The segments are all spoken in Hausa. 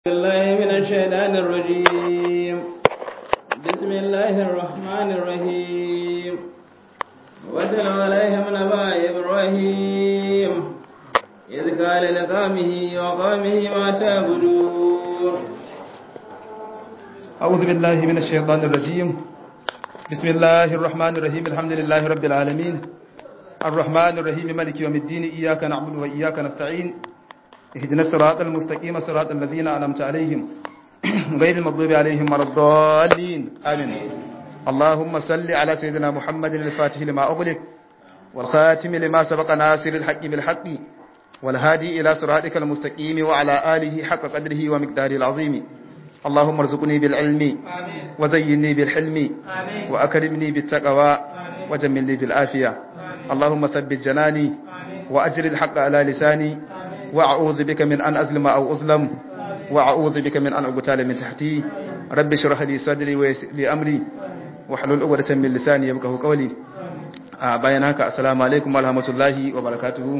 بالله من الشيطان الرجيم بسم الله الرحمن الرحيم واتل عليهم نبأ إبراهيم إذ قال لقومه وقومه ما تعبدون أعوذ بالله من الشيطان الرجيم بسم الله الرحمن الرحيم الحمد لله رب العالمين الرحمن الرحيم مالك يوم الدين إياك نعبد وإياك نستعين اهدنا الصراط المستقيم صراط الذين أنعمت عليهم غير المغضوب عليهم ولا الضالين آمين اللهم صل على سيدنا محمد الفاتح لما أغلق والخاتم لما سبق ناصر الحق بالحق والهادي إلى صراطك المستقيم وعلى آله حق قدره ومقداره العظيم اللهم ارزقني بالعلم وزيني بالحلم وأكرمني بالتقوى وجملني بالعافية اللهم ثبت جناني وأجر الحق على لساني وأعوذ بك من أن أظلم أو أظلم وأعوذ بك من أن أغتال من تحتي رب اشرح لي صدري ويسر لي أمري واحلل عقدة من لساني يفقهوا قولي bayan haka assalamu alaikum warahmatullahi wabarakatuh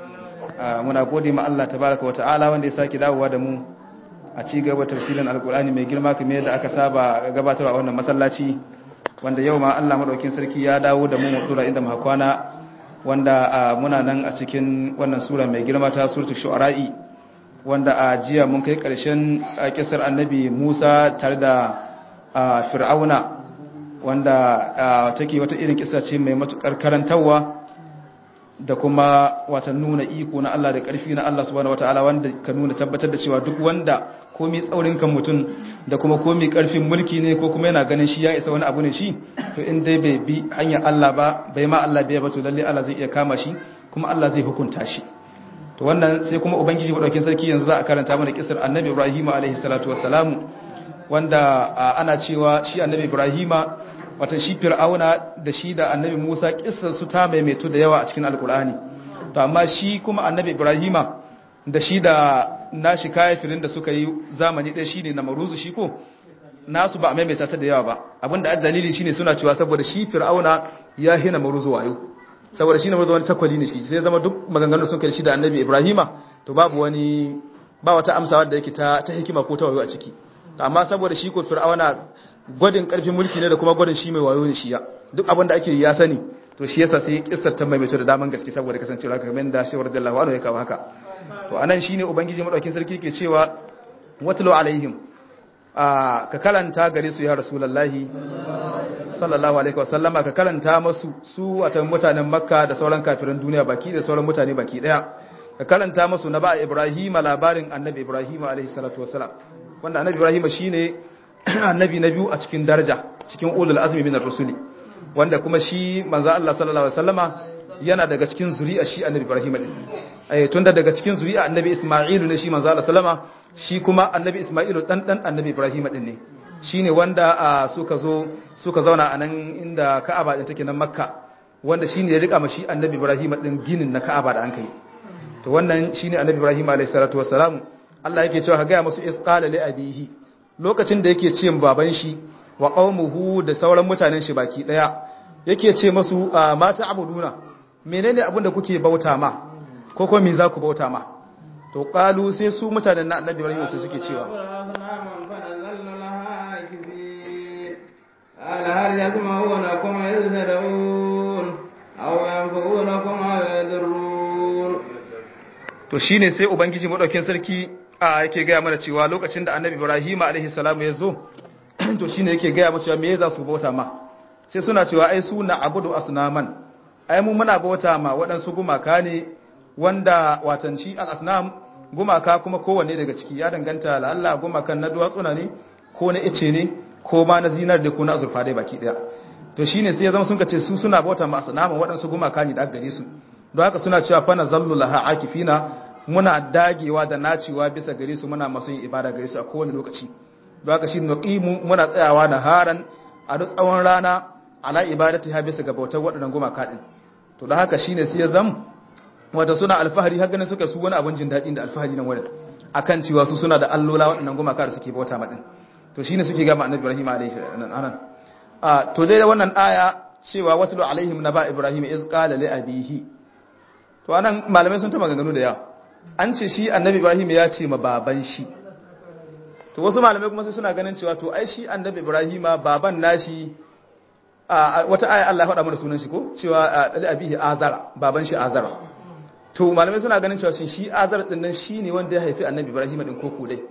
muna gode ma Allah tabaraka wataala wanda ya saki dawowa da mu a ci gaba tafsirin alkur'ani mai girma kamar yadda aka saba gabatarwa a wannan masallaci wanda yau ma Allah madaukin sarki ya dawo da mu mu dura inda muka kwana wanda muna nan a cikin wannan sura mai girma ta suratul shu'ara'i wanda a jiya mun kai karshen kisar annabi Musa tare da fir'auna wanda take wata irin kisa ce mai matukar karantawa da kuma wata nuna iko na Allah da ƙarfi na Allah subhanahu wataala wanda ka nuna tabbatar da cewa duk wanda komai tsaurin kan mutum da kuma komai ƙarfin mulki ne ko kuma yana ganin shi ya isa wani abu ne shi to in dai bai bi hanyar Allah ba bai ma Allah bai ba to lalle Allah zai iya kama shi kuma Allah zai hukunta shi to wannan sai kuma ubangiji madaukakin sarki yanzu za a karanta mana kisar annabi Ibrahim alaihi salatu wassalamu wanda ana cewa shi annabi Ibrahim wata shi fir'auna da shi da annabi musa kissar su ta maimaito da yawa a cikin alkur'ani to amma shi kuma annabi ibrahima da shi da nashi kafirin da suka yi zamani ɗaya shine na maruzu shi ko nasu ba a maimaita ta da yawa ba abinda a dalili shine suna cewa saboda shi fir'auna ya hina maruzu wayo saboda shi na maruzu wani takwali ne shi sai zama duk maganganun sun kai shi da annabi ibrahima to babu wani ba wata amsa wadda yake ta ta hikima ko ta wayo a ciki amma saboda shi ko fir'auna gwadin karfin mulki ne da kuma gwadin shi mai wayo ne shi ya duk abin da ake ya sani to shi yasa sai kissar ta maimaito da daman gaske saboda kasancewa haka kamar da shi radiyallahu anhu ya kawo haka to anan shine ubangiji madaukin sarki ke cewa watlu alaihim a ka kalanta gare su ya rasulullahi sallallahu alaihi wasallama ka kalanta masu su watan mutanen makka da sauran kafiran duniya baki da sauran mutane baki daya ka kalanta masu na ba ibrahim labarin annabi ibrahim alaihi salatu wasalam wanda annabi ibrahim shine annabi na biyu a cikin daraja cikin ulul azmi minar rusuli wanda kuma shi manzo Allah sallallahu alaihi wasallama yana daga cikin zuri'a shi annabi Ibrahim din eh tunda daga cikin zuri'a annabi Isma'ilu ne shi manzo Allah sallama shi kuma annabi Isma'ilu dan dan annabi Ibrahim din ne shine wanda suka zo suka zauna anan inda Ka'aba din take nan Makka wanda shine ya rika mashi annabi Ibrahim din ginin na Ka'aba da an kai to wannan shine annabi Ibrahim alaihi salatu wassalam Allah yake cewa ga musu isqala li abihi lokacin da yake ce baban shi wa qaumuhu da sauran mutanen shi baki daya yake ce masu mata abuduna menene abin da kuke bauta ma ko ko me za ku bauta ma to qalu sai su mutanen na annabi Ibrahim sai suke cewa قال هل يسمعونكم إذ تدعون أو ينفعونكم أو يضرون to shine sai ubangiji madaukin sarki a yake gaya mana cewa lokacin da annabi ibrahim alaihi salamu ya zo to shine yake gaya mana cewa me za su bauta ma sai suna cewa ai su na abudu asnaman ai mu muna bauta ma waɗansu gumaka ne wanda watanci al-asnam gumaka kuma kowanne daga ciki ya danganta la Allah gumakan na duwatsuna ne ko na ice ne ko ma na zinar da ko na azurfa dai baki daya to shine sai ya zama sun ce su suna bauta ma asnaman waɗansu gumaka ne da aka gare su don haka suna cewa fa nazallu laha akifina muna dagewa da nacewa bisa gare su muna masu yin ibada gare su a kowane lokaci don haka shi nuqimu muna tsayawa na haran a duk tsawon rana ala ibadati ha bisa ga bautar waɗannan gumaka din to don haka shine sai ya zam wanda suna alfahari har ganin suka su wani abun jin daɗi da alfahari nan wurin akan cewa su suna da allola waɗannan gumaka da suke bauta ma din to shine suke ga annabi Ibrahim alaihi anan a to dai wannan aya cewa watlu alaihim naba Ibrahim iz qala li abihi to anan malamai sun ta maganganu da yawa an ce shi annabi ibrahim ya ce ma baban shi to wasu malamai kuma sai suna ganin cewa to ai shi annabi ibrahima baban nashi a wata aya Allah ya faɗa mana sunan shi ko cewa ali abihi azara baban shi azara to malamai suna ganin cewa shi azara din nan shine wanda ya haifi annabi ibrahima din koko dai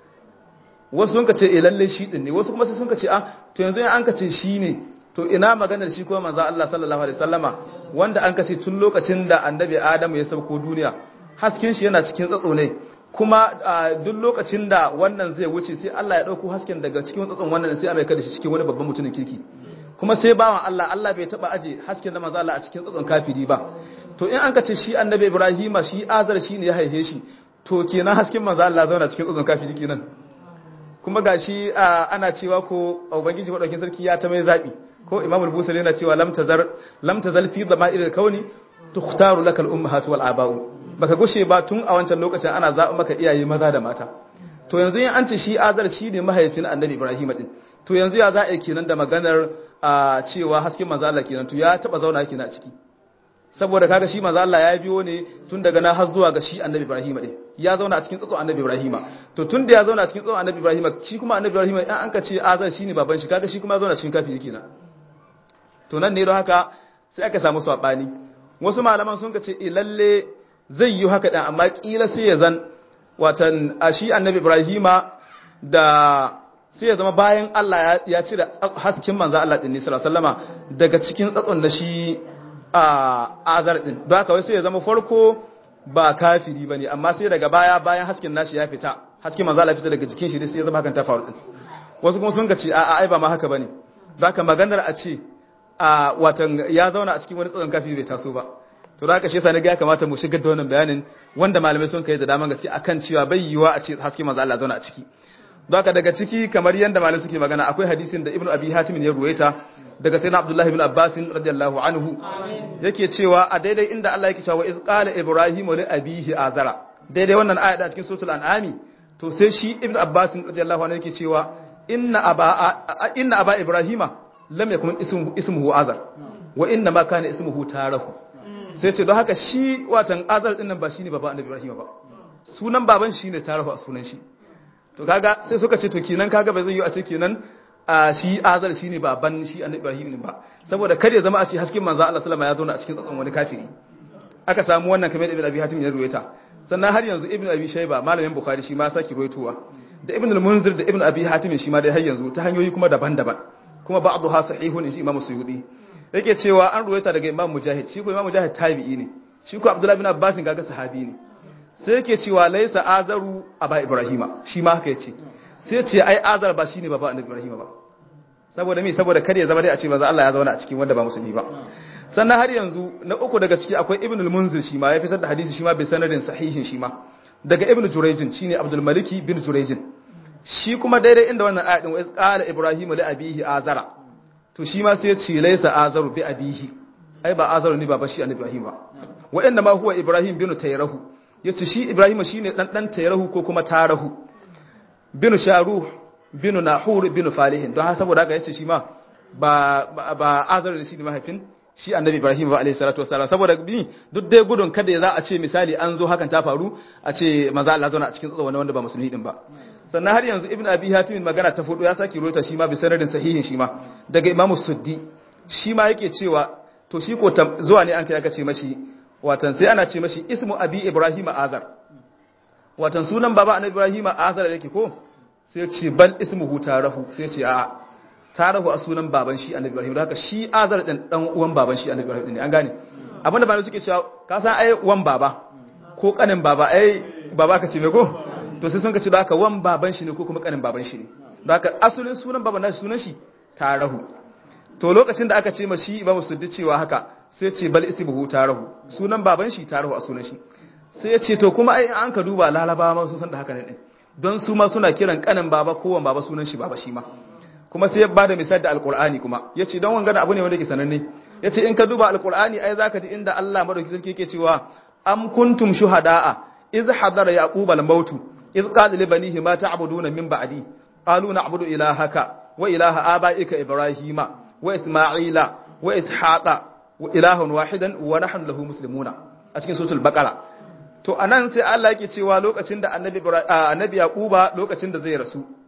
wasu sun ka ce eh lalle shi din ne wasu kuma sai sun ka ce ah to yanzu in an ka ce shi ne to ina maganar shi kuma manzo Allah sallallahu alaihi wasallama wanda an ka ce tun lokacin da annabi Adamu ya sauko duniya hasken shi yana cikin tsatso ne kuma duk lokacin da wannan zai wuce sai Allah ya dauko hasken daga cikin tsatson wannan sai Allah ya kada shi cikin wani babban mutumin kirki kuma sai bawan Allah Allah bai taba aje hasken da manzo Allah a cikin tsatson kafiri ba to in an ka ce shi annabi Ibrahima shi azar shi ne ya haife shi to kenan hasken manzo Allah zauna cikin tsatson kafiri kenan kuma gashi ana cewa ko ubangiji madaukin sarki ya ta mai zabi ko imam al-busari yana cewa lam tazar lam tazal fi dhama'ir al-kauni tukhtaru laka al-ummahatu wal aba'u baka gushe ba tun a wancan lokacin ana zaɓa maka iyaye maza da mata to yanzu in an ce shi azar shi ne mahaifin annabi ibrahim din to yanzu ya za a yi kenan da maganar cewa hasken manzo Allah kenan to ya taba zauna kenan a ciki saboda kaga shi manzo Allah ya biyo ne tun daga na har zuwa ga shi annabi ibrahim din ya zauna a cikin tsatson annabi ibrahim to tun da ya zauna a cikin tsatson annabi ibrahim shi kuma annabi ibrahim in an ka ce azar shine baban shi kaga shi kuma ya zauna cikin kafiri kenan to nan ne don haka sai aka samu sabani wasu malaman sun ka ce eh lalle zai yi haka ɗan amma ƙila sai ya zan watan a shi annabi ibrahima da sai ya zama bayan Allah ya cire hasken manzo Allah ɗin nisra sallama daga cikin tsatson da shi a azar ɗin don haka sai ya zama farko ba kafiri ba ne amma sai daga baya bayan hasken nashi ya fita hasken manzo Allah fita daga jikin shi sai ya zama hakan ta faru ɗin wasu kuma sun ga ce a'a ai ba ma haka bane don haka maganar a ce a watan ya zauna a cikin wani tsatson kafiri bai taso ba to da ka shi sani ga ya kamata mu shigar da wannan bayanin wanda malamai sun kai da daman gaske akan cewa bai yiwa a ce haske manzo Allah zauna a ciki don haka daga ciki kamar yanda malamai suke magana akwai hadisin da Ibn Abi Hatim ya ruwaita daga sayyidina Abdullah ibn Abbas radiyallahu anhu yake cewa a daidai inda Allah yake cewa iz qala ibrahim li abihi azara daidai wannan aya da cikin suratul an'ami to sai shi Ibn Abbas radiyallahu anhu yake cewa inna aba inna aba ibrahima lam yakun ismuhu azar wa inna ma kana ismuhu tarahu sai ce don haka shi watan azar din nan ba shine baba annabi ibrahim ba sunan baban shi ne tarahu a sunan shi to kaga sai suka ce to kenan kaga ba zai yi a ce kenan a shi azar shine baban shi annabi ibrahim ba saboda kar ya zama a ce hasken manzo Allah sallama ya zo a cikin tsatson wani kafiri aka samu wannan kamar ibn abi hatim ya ruwaita sannan har yanzu ibn abi shayba malamin bukhari shi ma saki ruwaitowa da ibn al-munzir da ibn abi hatim shi ma dai har yanzu ta hanyoyi kuma daban-daban kuma ba'dha sahihun shi imam suyudi yake cewa an ruwaita daga imam mujahid shi ko imam mujahid tabi'i ne shi ko abdullahi bin abbas gaga sahabi ne sai yake cewa laisa azaru aba ibrahima shi ma haka yace sai ce ai azar ba shine baba annabi ibrahima ba saboda me saboda kada ya zama dai a ce manzo Allah ya zauna a cikin wanda ba musulmi ba sannan har yanzu na uku daga ciki akwai ibn al-munzir shi ma ya fitar da hadisi shi ma bai sanadin sahihin shi ma daga ibn jurayjin shine abdul maliki bin jurayjin shi kuma daidai inda wannan ayatin wa qala ibrahim li abihi azara to shi ma sai ya ce laisa azaru bi abihi ai ba azaru ne baba shi annabi ibrahim ba wa inna ma huwa ibrahim bin tayrahu yace shi ibrahim shine dan dan tayrahu ko kuma tarahu bin sharuh bin nahur bin falihin don haka saboda haka yace shi ma ba ba azaru ne shi ne mahaifin shi annabi ibrahim ba alayhi salatu wassalam saboda bi duk dai gudun kada ya za a ce misali an zo hakan ta faru a ce maza Allah zauna a cikin tsatsa wanda ba musulmi din ba sannan har yanzu ibn abi hatim magana ta fudu ya saki rota shi ma bi sanadin sahihin shi ma daga imam suddi shi ma yake cewa to shi ko zuwa ne an kai aka ce mashi watan sai ana ce mashi ismu abi ibrahim azar watan sunan baba annabi ibrahim azar yake ko sai ce bal ismuhu tarahu sai ce a'a tarahu a sunan baban shi annabi ibrahim haka shi azar din dan uwan baban shi annabi ibrahim ne an gane abinda bayan suke cewa ka san ai wan baba ko kanin baba ai baba ka ce me ko to sai sun ka ce da haka wan baban shi ne ko kuma kanin baban shi ne da haka asalin sunan baban nashi sunan shi tarahu to lokacin da aka ce ma shi imamu suddi cewa haka sai ce bal ismuhu tarahu sunan baban shi tarahu a sunan shi sai ya ce to kuma ai an ka duba lalabawa ma sun san da haka ne din don su ma suna kiran kanin baba ko wan baba sunan shi baba shi ma kuma sai ya bada misali da alqur'ani kuma yace don wangana abu ne wanda yake sananne yace in ka duba alqur'ani ai zaka ji inda Allah madauki sarki yake cewa am kuntum shuhada'a iz hadara yaquba al-maut iz qala li banihi ma ta'buduna min ba'di qalu na'budu ilahaka wa ilaha abaika ibrahima wa isma'ila wa ishaqa wa ilahun wahidan wa nahnu lahu muslimuna a cikin suratul baqara to anan sai Allah yake cewa lokacin da annabi annabi yaquba lokacin da zai rasu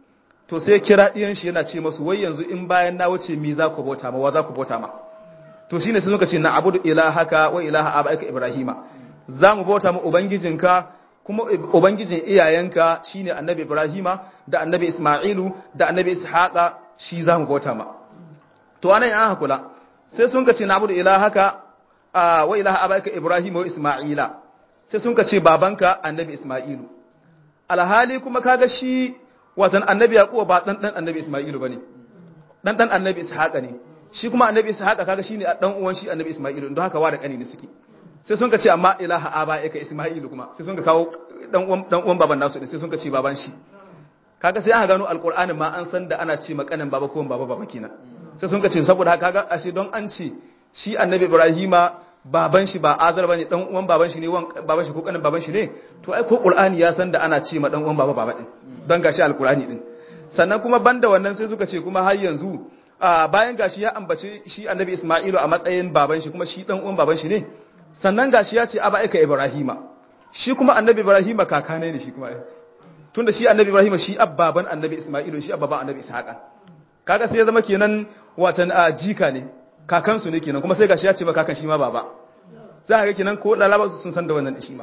to sai kira ɗiyan shi yana ce masu wai yanzu in bayan na wuce mi za ku bauta ma wa za ku bauta ma to shine sai suka ce na abudu ilahaka wa ilaha abaika ibrahima za mu bauta ma ubangijinka kuma ubangijin iyayenka shine annabi ibrahima da annabi isma'ilu da annabi ishaqa shi za mu bauta ma to anan an hakula sai sun ka ce na abudu ilahaka wa ilaha abaika ibrahima wa isma'ila sai sun ka ce babanka annabi isma'ilu alhali kuma kaga shi watan annabi yaquba ba dan dan annabi isma'ilu bane dan dan annabi ishaqa ne shi kuma annabi ishaqa kaga shine dan uwan shi annabi isma'ilu don haka wa da kani ne suke sai sun ka ce amma ilaha abaika isma'ilu kuma sai sun ka kawo dan uwan dan uwan baban nasu sai sun ka ce baban shi kaga sai aka gano alqur'anin ma an san da ana ce makanin baba ko baba baba kenan sai sun ka ce saboda haka kaga ashe don an ce shi annabi ibrahima baban shi ba azar bane dan uwan baban shi ne wan baban shi ko kanin baban shi ne to ai ko qur'ani ya san da ana ce ma dan uwan baba baba din don gashi alqur'ani din sannan kuma banda wannan sai suka ce kuma har yanzu bayan gashi ya ambaci shi annabi isma'ilu a matsayin baban shi kuma shi dan uwan baban shi ne sannan gashi ya ce aba aika ibrahima shi kuma annabi ibrahima kaka ne ne shi kuma tunda shi annabi ibrahima shi abbaban annabi isma'ilu shi abbaban annabi ishaqa kaga sai ya zama kenan watan jika ne kakansu ne kenan kuma sai gashi ya ce ba kakan shi ma baba za ga kenan ko lalaba sun san da wannan shi ma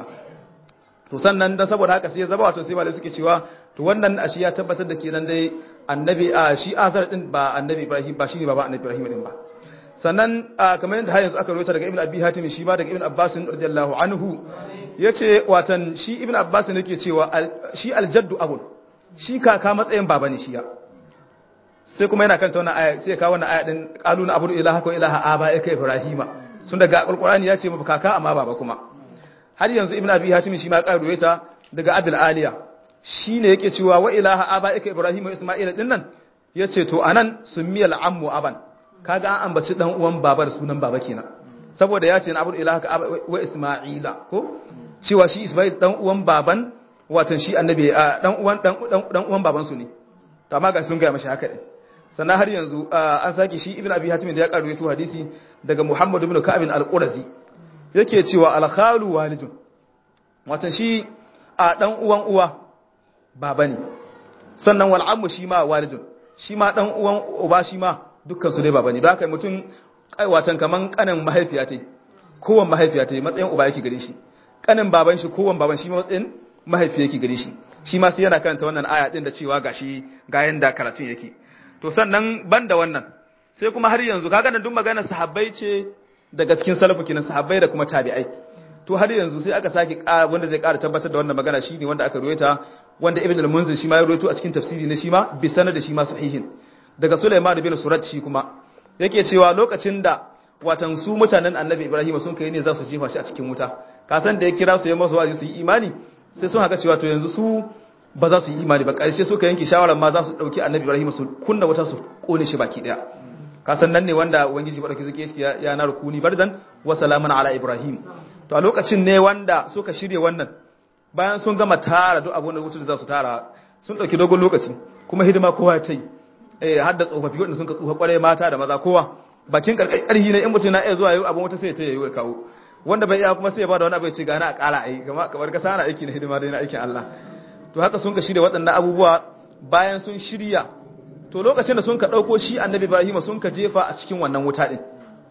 to sannan dan saboda haka sai ya zaba wato sai malai suke cewa to wannan ashi ya tabbatar da kenan dai annabi a shi azar din ba annabi ibrahim ba shine baba annabi ibrahim din ba sannan kamar yadda har yanzu aka rawaita daga ibn abi hatim shi ma daga ibn abbas radiyallahu anhu yace watan shi ibn abbas ne yake cewa shi aljaddu abun shi kaka matsayin baba ne shi ya sai kuma yana kanta wannan aya sai ya kawo wannan aya din qaluna abudu ilaha ko ilaha aba ka ibrahima sun daga alqur'ani ya ce mu kaka amma baba kuma har yanzu ibnu abi hatim shi ma karuwe ta daga abil aliya shine yake cewa wa ilaha aba ka ibrahima isma'ila din nan yace to anan summiyal ammu aban kaga an ambaci dan uwan babar sunan baba kenan saboda ya ce na abudu ilaha ka wa isma'ila ko cewa shi isma'il dan uwan baban watan shi annabi dan uwan dan uwan baban su ne to amma ga sun ga mashi haka din sannan har yanzu an sake shi ibn abi hatim da ya karu yato hadisi daga muhammad ibn ka'ab al-qurazi yake cewa al-khalu walidun watan shi a dan uwan uwa baba ne sannan wal ammu shi ma walidun shi ma dan uwan uba shi ma dukkan su dai baba ne don haka mutum kai watan kaman kanin mahaifiya tai kowan mahaifiya tai matsayin uba yake gare shi kanin baban shi kowan baban shi ma matsayin mahaifiya yake gare shi shi ma sai yana karanta wannan aya din da cewa gashi ga yanda karatun yake to sannan ban da wannan sai kuma har yanzu kaga nan duk magana sahabbai ce daga cikin salafu kinan sahabbai da kuma tabi'ai to har yanzu sai aka sake wanda zai ƙara tabbatar da wannan magana shine wanda aka ruwaita wanda ibn al-munzir shi ma ya ruwaito a cikin tafsiri ne shi ma bi sanad shi ma sahihin daga sulaiman bin surat shi kuma yake cewa lokacin da watan su mutanen annabi ibrahim sun kai ne za su jefa shi a cikin wuta ka san da ya kira su ya masu wazi su yi imani sai sun haka cewa to yanzu su ba za su yi imani ba ƙarshe suka yanke shawarar ma za su ɗauki annabi ibrahim su kunna wata su ƙone shi baki ɗaya kasan nan ne wanda ubangiji ba ɗauki zake shi ya na rukuni bardan wa salaman ala ibrahim to a lokacin ne wanda suka shirya wannan bayan sun gama tara duk abun da wuce da za su tara sun ɗauki dogon lokaci kuma hidima kowa ya ta yi eh har da tsofaffi wanda sun ka tsufa ƙwarai mata da maza kowa bakin ƙarƙarhi ne in mutum na iya zuwa yau abin wata sai ta yi kawo wanda bai iya kuma sai ya bada wani abu ya ce gana a ƙara a yi kamar ka sana aiki na hidima dai na aikin Allah to haka sun ka shirya waɗannan abubuwa bayan sun shirya to lokacin da sun ka ɗauko shi annabi ibrahim sun ka jefa a cikin wannan wuta ɗin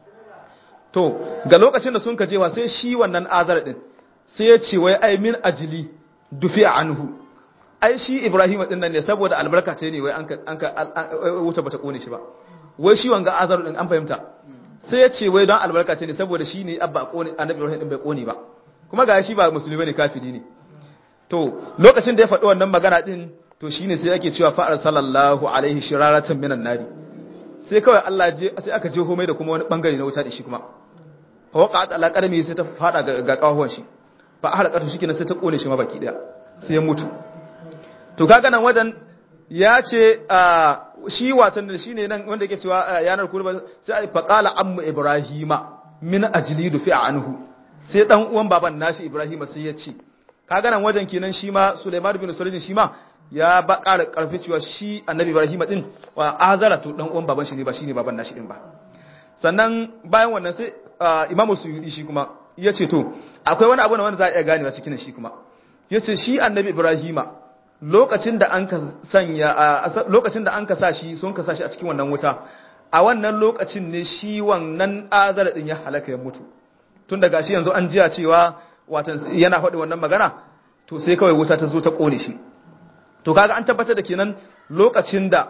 to ga lokacin da sun ka jefa sai shi wannan azar ɗin sai ya ce wai ai min ajili dufi a anhu ai shi ibrahim ɗin nan ne saboda albarka ce ne wai an ka wuta bata kone shi ba wai shi wanga azar ɗin an fahimta sai ya ce wai don albarka ce ne saboda shi ne abba annabi ibrahim ɗin bai kone ba kuma ga shi ba musulmi ne kafiri ne to lokacin da ya faɗi wannan magana ɗin to shi ne sai ake cewa fa'ar sallallahu alaihi shiraratan minan nari sai kawai Allah je sai aka je homai da kuma wani bangare na wuta da shi kuma fa waka ta alaƙarmi sai ta faɗa ga ƙahuwan shi fa a halakatu shi sai ta ƙone shi ma baki ɗaya sai ya mutu to kaga nan wajen ya ce shi watan da shi ne nan wanda yake cewa yanar kurba sai a faƙala amma ibrahima min ajlidu fi anhu sai dan uwan baban nashi ibrahima sai ya ce kaga nan wajen kenan shi ma Sulaiman bin Sulaiman shi ma ya ba ƙara ƙarfi cewa shi Annabi Ibrahim din wa azara to dan uwan baban shi ne ba shine baban nashi din ba sannan bayan wannan sai Imam Suyudi shi kuma yace to akwai wani abu ne wanda za a iya ganewa cikin shi kuma yace shi Annabi Ibrahim lokacin da an ka sanya lokacin da an ka sa shi sun ka sa shi a cikin wannan wuta a wannan lokacin ne shi wannan azar din ya halaka ya mutu tun daga shi yanzu an jiya cewa watan yana faɗi wannan magana to sai kawai wuta ta zo ta kone shi to kaga an tabbatar da kenan lokacin da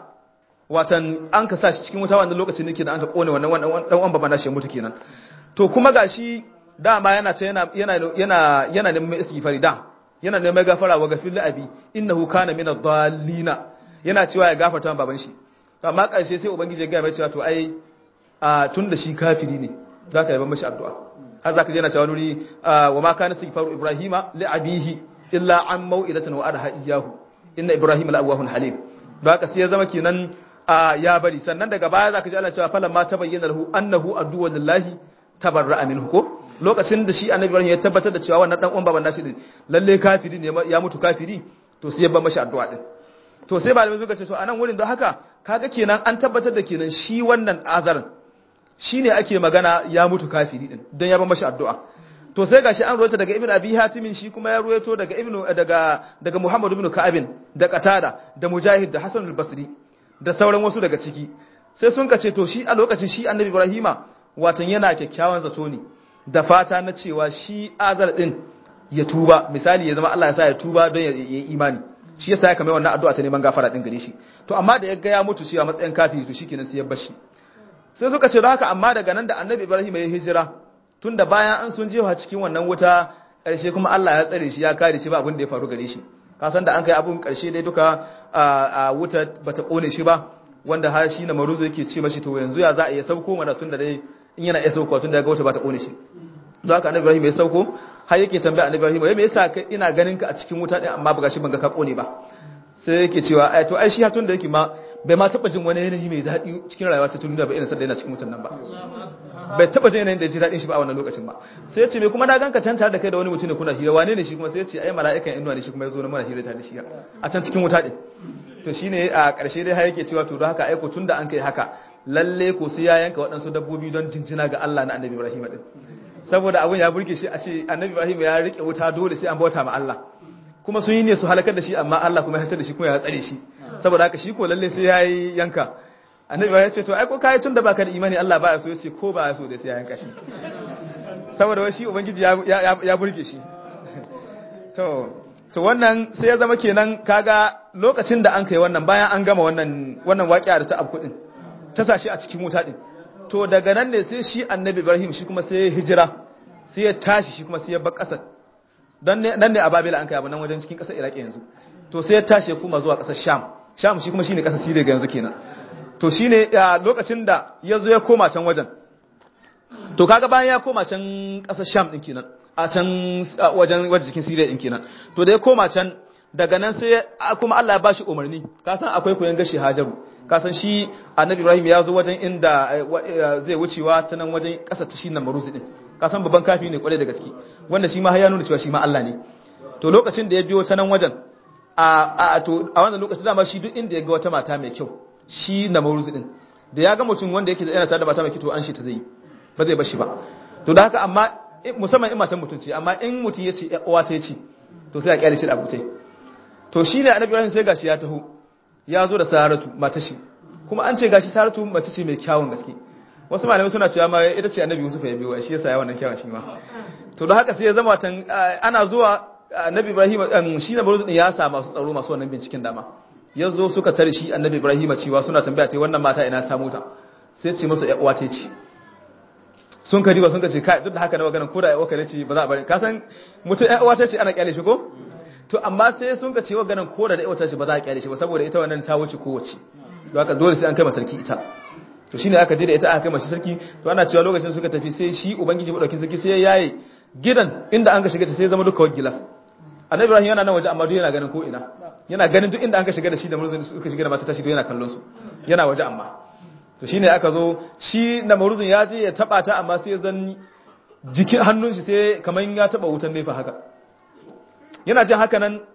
watan an ka sa shi cikin wuta wannan lokacin ne kenan an ka kone wannan wannan dan uwan baba na shi mutu kenan to kuma gashi dama yana ce yana yana yana yana neman istighfari da yana neman gafara wa gafil abi innahu kana min ad-dallina yana cewa ya gafarta wa baban shi to amma karshe sai ubangiji ya ga mai cewa to ai a tunda shi kafiri ne zaka yi mashi addu'a har zaka je yana cewa nuri wa ma kana istighfaru ibrahima li abihi illa an mau'idatan wa arha iyyahu inna ibrahima la awwahun halim haka sai ya zama kenan ya bari sannan daga baya zaka ji Allah cewa falamma tabayyana lahu annahu aduwwu lillahi tabarra'a minhu ko lokacin da shi annabi Ibrahim ya tabbatar da cewa wannan dan uwan baban nashi din lalle kafiri ne ya mutu kafiri to sai ya ba mashi addu'a din to sai malamai suka ce to anan wurin don haka kaga kenan an tabbatar da kenan shi wannan azarin shine ake magana ya mutu kafiri din dan ya ba mashi addu'a to sai gashi an ruwaito daga ibnu abi hatimin shi kuma ya ruwaito daga ibnu daga daga muhammad ibn ka'abin da qatada da mujahid da hasan al-basri da sauran wasu daga ciki sai sun kace to shi a lokacin shi annabi ibrahima watan yana kyakkyawan zato ne da fata na cewa shi azar din ya tuba misali ya zama Allah ya sa ya tuba don ya yi imani shi yasa ya kamar wannan addu'a ta neman gafara din gare shi to amma da ya ga ya mutu shi a matsayin kafiri to shikenan sai ya bar shi sai suka ce don haka amma daga nan da annabi ibrahim ya hijira tunda bayan an sun jefa cikin wannan wuta ƙarshe kuma Allah ya tsare shi ya kare shi ba abin da ya faru gare shi ka san da an kai abun ƙarshe dai duka a wuta bata kone shi ba wanda har shi na maruzu yake ce mashi to yanzu ya za a iya sauko mana tunda dai in yana iya sauko tunda ya ga wuta bata kone shi don haka annabi ibrahim ya sauko har yake tambaya annabi ibrahim me yasa ina ganin ka a cikin wuta din amma ba gashi ban ga ka kone ba sai yake cewa ai to ai shi hatun da yake ma bai ma taba jin wani yanayi mai daɗi cikin rayuwa ta duniya ba irin sanda yana cikin mutan nan ba bai taba jin yanayin da ji daɗin shi ba a wannan lokacin ba sai ya ce me kuma na ganka can tare da kai da wani mutum ne kuna hira wane ne shi kuma sai ya ce ai mala'ikan inuwa ne shi kuma ya zo na mana hira tare da shi a can cikin wuta din to shine a ƙarshe dai har yake cewa to don haka aiko tunda an kai haka lalle ko sai ya yanka waɗansu dabbobi don jinjina ga Allah na annabi Ibrahim din saboda abun ya burge shi a ce annabi Ibrahim ya rike wuta dole sai an bauta ma Allah kuma sun yi ne su halakar da shi amma Allah kuma ya hasar da shi kuma ya tsare shi saboda haka shi ko lalle sai yayi yanka annabi ya ce to ai ko kai tunda baka da imani Allah baya so yace ko baya so dai sai ya yanka shi saboda wai shi ubangiji ya ya burge shi to to wannan sai ya zama kenan kaga lokacin da an kai wannan bayan an gama wannan wannan waƙiya da ta abku din ta sashi a cikin wuta din to daga nan ne sai shi annabi Ibrahim shi kuma sai ya hijira sai ya tashi shi kuma sai ya bar ƙasar dan ne dan ne a Babila an kai abu nan wajen cikin ƙasar Iraki yanzu to sai ya tashi ya kuma zuwa ƙasar Sham Sham shi kuma shine ƙasar Syria ga yanzu kenan to shine lokacin da ya zo ya koma can wajen to kaga bayan ya koma can ƙasar Sham din kenan a can wajen wajen cikin Syria din kenan to da ya koma can daga nan sai kuma Allah ya bashi umarni ka san akwai koyon gashi Hajaru ka san shi Annabi Ibrahim ya zo wajen inda zai wucewa ta nan wajen ƙasar ta shi nan Maruzi din ka san babban kafi ne kwarai da gaske wanda shi ma har ya nuna cewa shi ma Allah ne to lokacin da ya biyo ta nan wajen a to a wannan lokacin dama shi duk inda ya ga wata mata mai kyau shi na mauruzi din da ya ga mutum wanda yake yana tare da mata mai kyau to an shi ta zai ba zai bashi ba to da haka amma musamman in matan mutum ce amma in mutum ya ce uwa ta ce to sai a kyale shi da abutai to shi ne annabi Ibrahim sai gashi ya taho ya zo da Saratu mata shi kuma an ce gashi Saratu mace ce mai kyawun gaske wasu malamai suna cewa ma ita ce annabi Yusuf ya biyo shi yasa ya wannan kyawun shi ma to don haka sai ya zama tan ana zuwa annabi Ibrahim shi na bazu ya sa masu tsaro masu wannan binciken dama ya zo suka tare shi annabi Ibrahim cewa suna tambaya ta wannan mata ina samu ta sai ce musu ƴan uwa ce ce sun ka diba sun ka ce kai duk da haka na maganar ko da ƴan uwa ce ba za a bari ka san mutum ƴan uwa ce ana kyale shi ko to amma sai sun ka ce maganar ko da ƴan uwa ce ba za a kyale shi ba saboda ita wannan ta wuce kowace don haka dole sai an kai sarki ita to shine aka je da ita aka kai mashi sarki to ana cewa lokacin suka tafi sai shi ubangiji madaukin sarki sai ya yaye gidan inda an ka shiga ta sai zama duka gilas annabi ibrahim yana nan waje amma duk yana ganin ko ina yana ganin duk inda an ka shiga da shi da murzun suka shiga da mata tashi duk yana kallon su yana waje amma to shine aka zo shi da murzun ya je ya taba ta amma sai zan jikin hannun shi sai kaman ya taba wutan nefa haka yana jin haka nan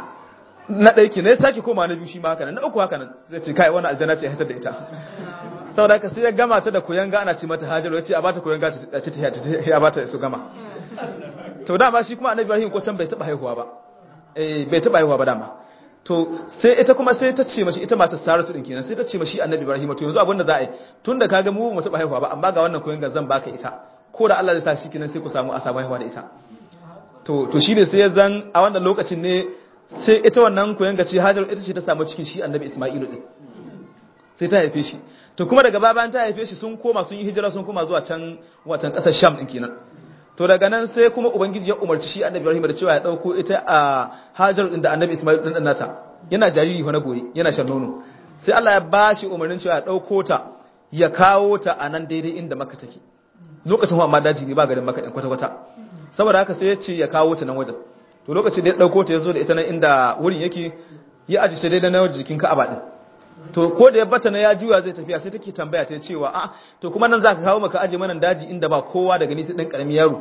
na ɗaya ke ne sake koma na biyu shi ma haka nan na uku haka nan zai ce kai wannan aljanna ce ya hitar da ita saboda haka sai ya gama ta da koyanga ana ce mata hajaru ya ce a bata koyanga ta ce ya bata su gama to dama shi kuma annabi Ibrahim ko can bai taba haihuwa ba eh bai taba haihuwa ba dama to sai ita kuma sai ta ce mashi ita matar saratu din kenan sai ta ce mashi annabi ibrahim to yanzu abin da za a yi tunda kaga mu mu taba haihuwa ba amma ga wannan koyon ga zan baka ita ko da Allah zai sa shi kenan sai ku samu a samu haihuwa da ita to to shine sai ya zan a wannan lokacin ne sai ita wannan koyon ga ce hajar ita ce ta samu cikin shi annabi isma'ilu din sai ta haife shi to kuma daga bayan ta haife shi sun koma sun yi hijira sun koma zuwa can watan kasar sham din kenan to daga nan sai kuma ubangiji ya umarci shi annabi ibrahim da cewa ya dauko ita a hajar din da annabi ismail din nata yana jariri fa na goyi yana shan nono sai Allah ya bashi umarnin cewa ya dauko ta ya kawo ta a nan daidai inda makka take lokacin amma daji ne ba garin makka din kwata kwata saboda haka sai ya ce ya kawo ta nan wajen to lokacin da ya dauko ta ya zo da ita nan inda wurin yake ya ajiye ta daidai na wajen jikin ka'aba din to ko da ya bata na ya juya zai tafiya sai take tambaya ta cewa a to kuma nan zaka kawo maka aje mana daji inda ba kowa daga nisa dan karami yaro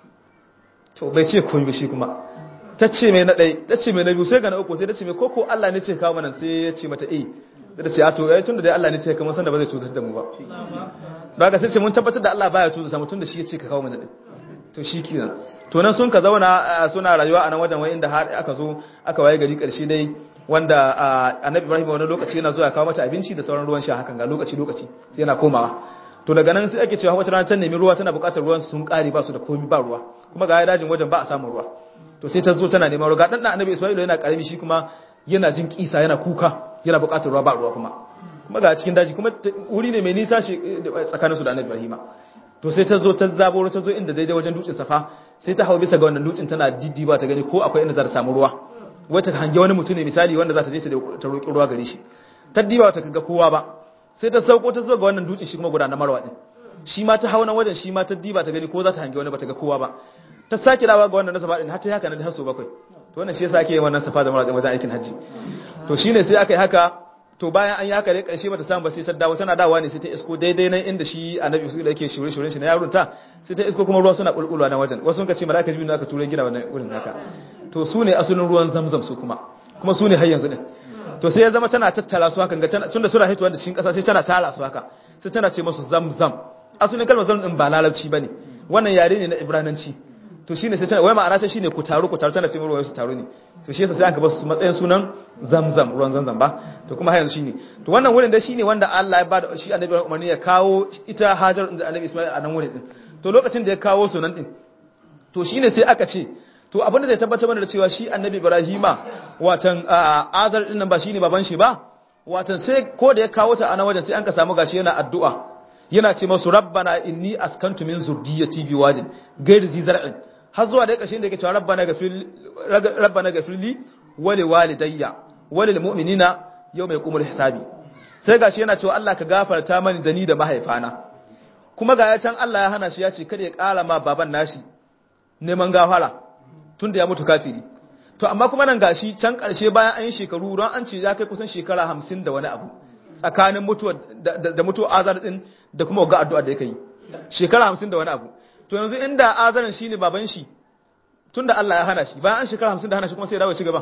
to bai ce komai shi kuma ta ce mai na ɗai ta ce mai na biyu sai ga na uku sai ta ce mai koko Allah ne ce kawo mana sai ya ce mata eh da ta ce a to ai tunda dai Allah ne ce kamar san da ba zai cutar da mu ba ba ga sai ce mun tabbatar da Allah baya cutar mu tunda shi ya ce ka kawo mana din to shi kenan to nan sun ka zauna suna rayuwa a nan wajen wai inda har aka zo aka waye gari karshe dai wanda annabi ibrahim wani lokaci yana zuwa kawo mata abinci da sauran ruwan sha hakan ga lokaci lokaci sai yana komawa to daga nan sai ake cewa wata rana ta nemi ruwa tana buƙatar ruwan sun ƙare ba su da komai ba ruwa kuma ga dajin wajen ba a samun ruwa to sai ta zo tana neman ruwa ga dan annabi isma'il yana karami shi kuma yana jin kisa yana kuka yana buƙatar ruwa ba ruwa kuma kuma ga cikin daji kuma wuri ne mai nisa shi tsakaninsu da annabi ibrahim to sai ta zo ta zaburo ta zo inda daidai wajen dutsen safa sai ta hau bisa ga wannan dutsen tana diddiba ta gani ko akwai inda za ta samu ruwa wata hange wani mutum ne misali wanda za ta je ta roƙi ruwa gare shi ta diba ta kaga kowa ba sai ta sauko ta zo ga wannan dutsen shi kuma guda na marwa din shi ma ta hauna wajen shi ma ta diba ta gani ko za ta hange wani ba ta ga kowa ba ta sake dawa ga wannan na safa din har ta haka nan har so bakwai to wannan shi yasa ake yin wannan safa da marwa din wajen aikin haji to shine sai aka yi haka to bayan an yi haka dai karshe bata samu ba sai ta dawo tana dawowa ne sai ta isko daidai nan inda shi annabi su da yake shure shure shi na yarun ta sai ta isko kuma ruwa suna bulbulwa na wajen wasu sun ka ce malaka jibril aka tura gina wannan wurin haka to su ne asalin ruwan zamzam su kuma kuma su ne har yanzu din to sai ya zama tana tattara su haka tunda suna hitowa da cikin kasa sai tana tara su haka sai tana ce musu zamzam asalin kalmar zamzam din ba larabci bane wannan yare ne na ibrananci to shine sai tana wai ma'ana ta shine ku taru ku taru tana ce ruwa su taru ne to shi yasa sai aka ba su matsayin sunan zamzam ruwan zamzam ba to kuma har yanzu shine to wannan wurin da shine wanda Allah ya bada shi annabi umarni ya kawo ita Hajar da annabi Isma'il a nan wurin din to lokacin da ya kawo sunan din to shine sai aka ce to abin da zai tabbatar mana da cewa shi annabi Ibrahima watan Azar din nan ba shine baban shi ba watan sai ko da ya kawo ta a nan wajen sai an ka samu gashi yana addu'a yana ce masu rabbana inni askantu min zurdiyyati biwadin ghairi zi zar'in har zuwa da ƙarshen da yake cewa rabbana gafir rabbana gafirli wali walidayya wali mu'minina yau mai kumul hisabi sai gashi yana cewa Allah ka gafarta mani da ni da mahaifana kuma ga ya can Allah ya hana shi ya ce kada ya ƙara ma baban nashi neman gafara tunda ya mutu kafiri to amma kuma nan gashi can ƙarshe bayan an yi shekaru ran an ce ya kai kusan shekara hamsin da wani abu tsakanin mutuwa da mutuwa azar din da kuma ga addu'a da yake yi shekara hamsin da wani abu to yanzu inda azarin shi ne baban shi tunda Allah ya hana shi bayan an shekara hamsin da hana shi kuma sai ya dawo ci gaba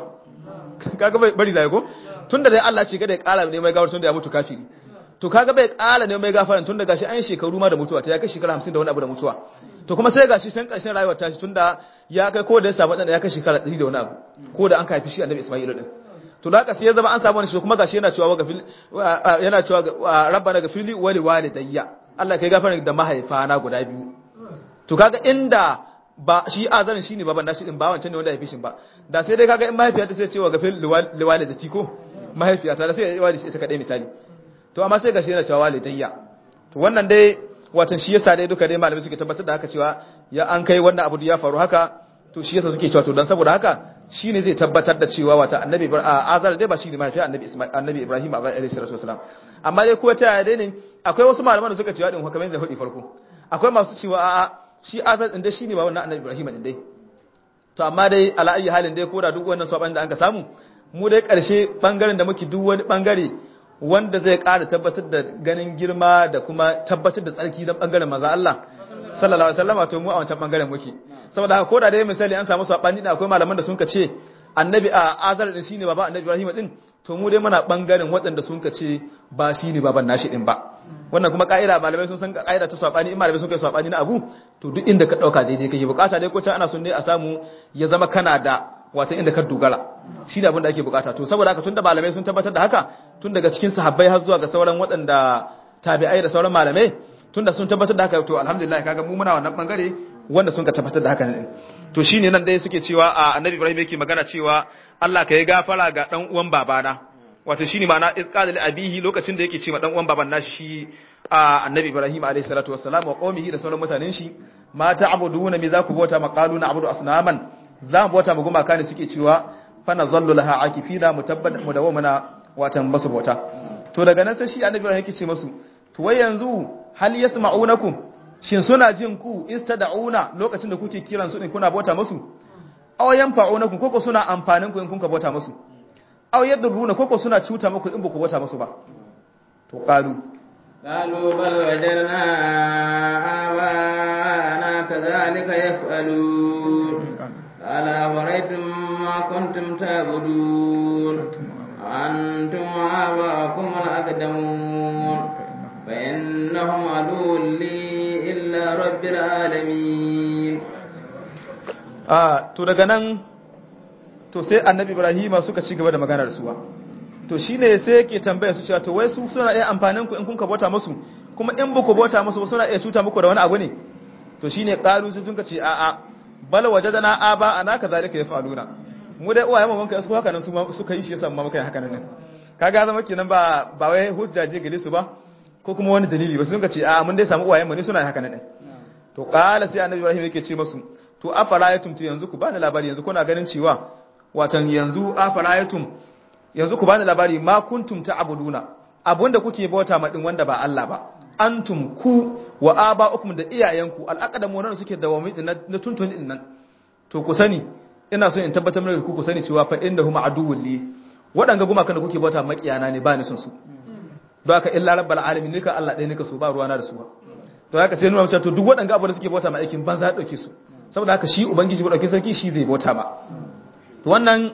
kaga bai bari da ko tunda dai Allah ce kada ya kara ne mai gawar tunda ya mutu kafiri to kaga bai kara ne mai gafaran tunda gashi an shekaru ma da mutuwa ta ya kai shekara hamsin da wani abu da mutuwa to kuma sai gashi san karshen rayuwar tashi tunda ya kai ko da ya samu dan ya kai shekara 100 da wani abu ko da an haifi shi annabi Isma'il din to da haka sai ya zama an samu wani shi kuma gashi yana cewa gafil yana cewa rabbana gafirli wali walidayya Allah kai gafara da mahaifana guda biyu to kaga inda ba shi azarin shine baban nashi din ba wancan ne wanda ya fi shi ba da sai dai kaga in mahaifiya ta sai cewa ga fil liwali da tiko mahaifiya ta da sai ya wadi ita kadai misali to amma sai gashi yana cewa walidayya to wannan dai watan shi yasa dai duka dai malamai suke tabbatar da haka cewa ya an kai wannan abu ya faru haka to shi yasa suke cewa to dan saboda haka shine zai tabbatar da cewa wata annabi azar dai ba shine mahaifiya annabi isma'il annabi ibrahim alaihi salatu wasalam amma dai ko ta dai ne akwai wasu malaman da suka cewa din hukamai da hudi farko akwai masu cewa a'a shi azar din dai shine ba wannan annabi Ibrahim din dai to amma dai ala ayi halin dai koda duk wannan saban da anka samu mu dai karshe bangaren da muke duk wani bangare wanda zai ƙara tabbatar da ganin girma da kuma tabbatar da tsarki dan bangaren manzo Allah sallallahu alaihi wasallam to mu a wancan bangaren muke saboda haka koda dai misali an samu sabani da akwai malaman da sun ka ce annabi a azar din shine baba annabi Ibrahim din to mu dai muna bangaren waɗanda sun ka ce ba shine baban nashi din ba wannan kuma ka'ida malamai sun san ka'ida ta sabani in malamai sun kai sabani na abu to duk inda ka dauka daidai kake bukata dai ko can ana son ne a samu ya zama kana da wata inda ka dogara shine abin da ake bukata to saboda haka tunda malamai sun tabbatar da haka tun daga cikin sahabbai har zuwa ga sauran waɗanda tabi'ai da sauran malamai tunda sun tabbatar da haka to alhamdulillah kaga mu muna wannan bangare wanda sun ka tabbatar da haka ne to shine nan dai suke cewa a annabi Ibrahim yake magana cewa Allah ka yi gafara ga dan uwan babana wato shine ma'ana izqala li abihi lokacin da yake cewa dan uwan baban nashi shi a annabi Ibrahim alayhi salatu wassalam wa qaumihi da sauran mutanen shi ma ta'buduna me za ku bauta maqalu na abudu asnaman za mu bauta mu gumaka ne suke cewa fa nazallu laha akifina mutabbad mudawamana watan basu bauta to daga nan sai shi annabi Ibrahim yake ce musu to wai yanzu hal yasma'unakum shin suna jin ku istada'una lokacin da kuke kiran su din kuna bauta musu aw yanfa'unakum koko suna amfanin ku in kun ka bauta musu aw yadruna koko suna cuta muku in ba ku bauta musu ba to qalu قالوا بل وجدنا آباءنا كذلك يفعلون قال أفرأيتم ما كنتم تعبدون أنتم وآباءكم الأقدمون فإنهم عدو لي إلا رب العالمين a to daga nan to sai annabi ibrahima suka ci gaba da maganar suwa to shine sai yake tambaya su cewa to wai su suna iya amfanin ku in kun ka bauta musu kuma in ba ku bauta musu ba suna iya cuta muku da wani abu ne to shine qalu sai sun ka ce a a bal wajadana aba ana kazalika yafaluna mu dai uwaye mu kai su haka nan su suka yi shi yasa mu muka yi haka nan kaga zama kenan ba ba wai hujjaje gare su ba ko kuma wani dalili ba sun ka ce a mun dai samu uwaye mu ne suna haka nan to qala sai annabi ibrahim yake ce musu to afara'aytum to yanzu ku bani labari yanzu kuna ganin cewa watan yanzu afara'aytum yanzu ku bani labari ma kuntum ta'buduna abunda kuke bauta ma din wanda ba Allah ba antum ku wa aba'ukum da iyayenku al'aqdamu wannan suke dawami din na tuntun din nan to ku sani ina so in tabbatar muku ku ku sani cewa fa innahum aduwwul li wadanga gumakan da kuke bauta makiyana ne ba ni son su don haka illa rabbal alamin nika Allah ɗaya nika so ba ruwana da su ba to haka sai nuna cewa to duk wadanga abu da suke bauta ma aikin banza dauke su saboda haka shi ubangiji ɗauki sarki shi zai bauta ba wannan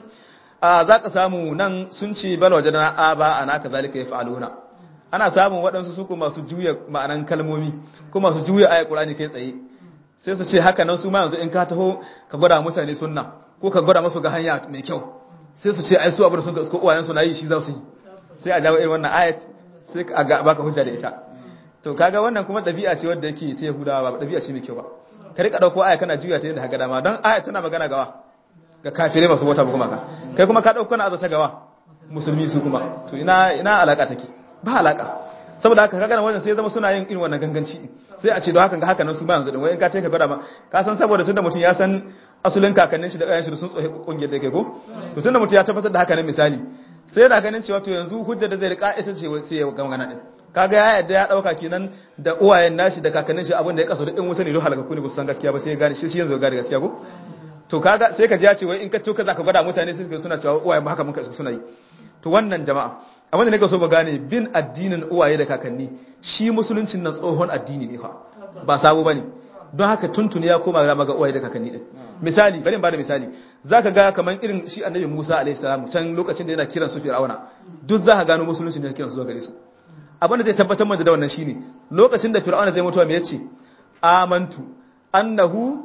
za ka samu nan sun ce bal waje na aba ana ka zalika ya fa'aluna ana samun waɗansu su masu juya ma'anan kalmomi ko masu juya ayat qur'ani kai tsaye sai su ce haka nan su ma yanzu in ka taho ka gwada mutane sunna ko ka gwada masu ga hanya mai kyau sai su ce ai su abu da sun ka uwayen su na yi shi za su yi sai a jawo irin wannan ayat sai ka ga baka hujja da ita to kaga wannan kuma ɗabi'a ce wadda yake ta yahudawa ba ɗabi'a ce mai kyau ba ka rika dauko aya kana juya ta yadda haka dama don aya tana magana gawa ga kafirai masu bauta ba kuma ka kai kuma ka dauko na azata gawa musulmi su kuma to ina ina alaka take ba alaka saboda haka kaga wannan sai zama suna yin irin wannan ganganci sai a ce don haka ga haka nan su ba yanzu din wai in ka ce ka gwada ma ka san saboda tunda mutum ya san asulin kakannin shi da ɗayan shi sun tsohe kungiyar da ke ko to tunda mutum ya tabbatar da haka nan misali sai yana ganin cewa to yanzu hujjar da zai rika ita ce sai ya ga magana din kaga ya yadda ya dauka kenan da uwayen nashi da kakannin shi abin da ya kaso da din wuta ne don halaka ne ba san gaskiya ba sai ya gane shi yanzu ya gane gaskiya ko to kaga sai ka ji ya ce wai in ka to ka zaka gwada mutane sai suna cewa uwayen ba haka mun kaso suna yi to wannan jama'a abin da nake so ba gane bin addinin uwaye da kakanni shi musuluncin nan tsohon addini ne fa ba sabo bane don haka tuntuni ya koma ga maga uwaye da kakanni din misali bari in bada misali zaka ga kaman irin shi annabi Musa alaihi salam can lokacin da yana kiran su Fir'auna duk zaka gano musulunci ne kiran su zuwa gare su abin da zai tabbatar mana da wannan shine lokacin da Fir'auna zai mutuwa me yace amantu annahu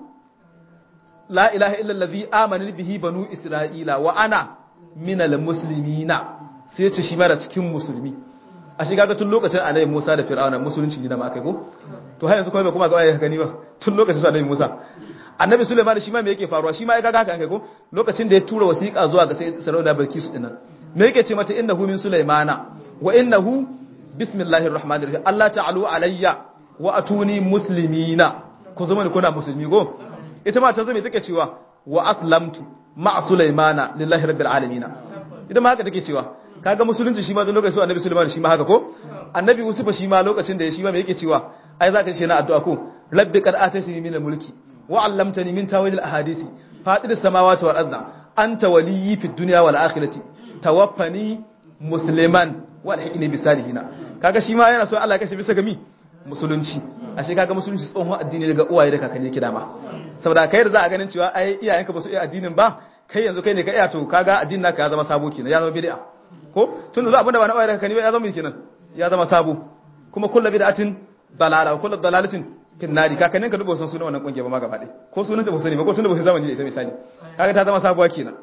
la ilaha illa allazi amana bihi banu isra'ila wa ana minal muslimina sai yace shi ma da cikin musulmi a shiga ga tun lokacin annabi Musa da Fir'auna musulunci ne da ma kai ko to har yanzu kuma bai kuma ga waye gani ba tun lokacin sa annabi Musa annabi Sulaiman shi ma me yake faruwa shi ma ya ga haka kai ko lokacin da ya tura wasiƙa zuwa ga sai Sarauna Bilkisu dinnan me yake ce mata innahu min Sulaimana wa innahu bismillahir rahmanir rahim Allah ta'alu alayya wa atuni muslimina ku zama ne kuna musulmi go ita ma ta zo me take cewa wa aslamtu ma Sulaimana lillahi rabbil alamin ita ma haka take cewa kaga musulunci shi ma don lokacin annabi Sulaiman shi ma haka ko annabi Yusuf shi ma lokacin da ya shi ma me yake cewa ai zaka ce na addu'a ko rabbi qad ataytani min mulki wa 'allamtani min tawil al-ahadisi fatir samawati wal ardi anta waliyyi fid dunya wal akhirati tawaffani musliman wa alhiqni bis salihin kaga shi ma yana so Allah ya kashe bisa ga mi musulunci ashe kaga musulunci tsohon addini daga uwaye da kakanni yake dama saboda kai da za a ganin cewa ai iyayenka ba su iya addinin ba kai yanzu kai ne ka iya to kaga addinin naka ya zama sabo kenan ya zama bid'a ko tun da abinda ba na uwaye da kakanni ba ya zama kenan ya zama sabo kuma kullu bid'atin dalala kullu dalalatin fin nari kakannin ka dubo san sunan wannan kungiya ba ma gaba ɗaya ko sunan ta ba sani ba ko tun da ba zamani da ita misali kaga ta zama sabuwa kenan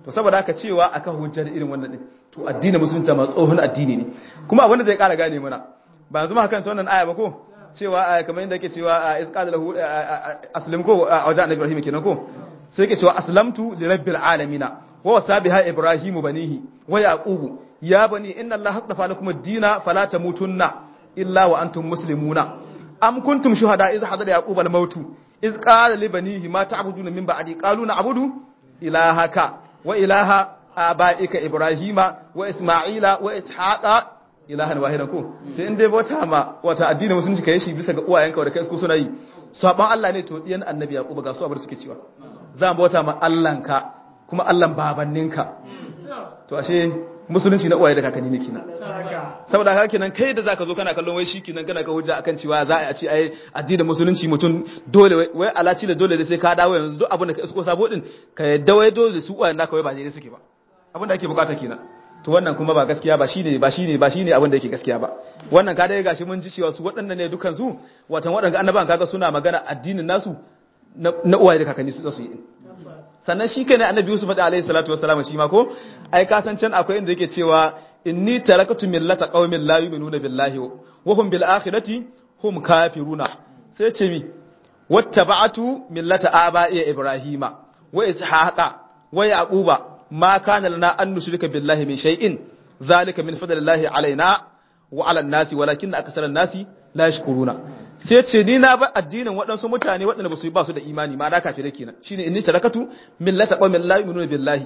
to saboda haka cewa aka hujjar irin wannan din to addinin musulunci ma tsohon addini ne kuma abin da zai kara gane mana ba yanzu ma kan wannan aya ba ko cewa kamar yadda yake cewa iz qala lahu aslim ko a wajen annabi ibrahim kenan ko sai yake cewa aslamtu li rabbil alamin wa wasabiha ibrahim banihi wa yaqubu ya bani inna allaha astafa lakum ad-dina fala tamutunna illa wa antum muslimuna am kuntum shuhada iz hadara yaqub al-maut iz qala li banihi ma ta'buduna min ba'di qalu na'budu ilahaka wa ilaha abaika ibrahima wa isma'ila wa ishaqa ilahan wahidan ko to in dai bauta ma wata addinin musulunci kai shi bisa ga uwayenka da kai su suna yi saban Allah ne to diyan annabi yaqub ga su abar suke cewa za mu bauta ma Allahnka kuma Allahn babanninka to ashe musulunci na uwaye da kakanni ne kina saboda haka kenan kai da zaka zo kana kallon wai shi kenan kana ka hujja akan cewa za a ce ai addinin musulunci mutum dole wai alaci da dole da sai ka dawo yanzu duk abin da ka isko sabo din ka yadda wai dole su uwayen naka wai ba daidai suke ba abin da ake bukata kenan to wannan kuma ba gaskiya ba shine ba shine ba shine abin da yake gaskiya ba wannan ka dai gashi mun ji cewa su waɗannan ne dukan su watan waɗanda annabawan kaga suna magana addinin nasu na uwaye da kakanni su su yi sannan shi kai ne annabi Yusuf da alaihi salatu wassalam shi ma ko ai ka san can akwai inda yake cewa inni tarakatu millata qaumin la yu'minuna billahi wa hum bil akhirati hum kafiruna sai ce mi wattaba'atu millata aba'i ibrahima wa ishaqa wa yaquba ma kana lana an nushrika billahi min shay'in zalika min fadlillahi alaina wa ala an-nasi walakinna aktsara an-nasi la yashkuruna sai ce ni na ba addinin waɗansu mutane waɗanda ba su yi ba su da imani ma na kafirai kenan shine inni tarakatu millata qaumin la yu'minuna billahi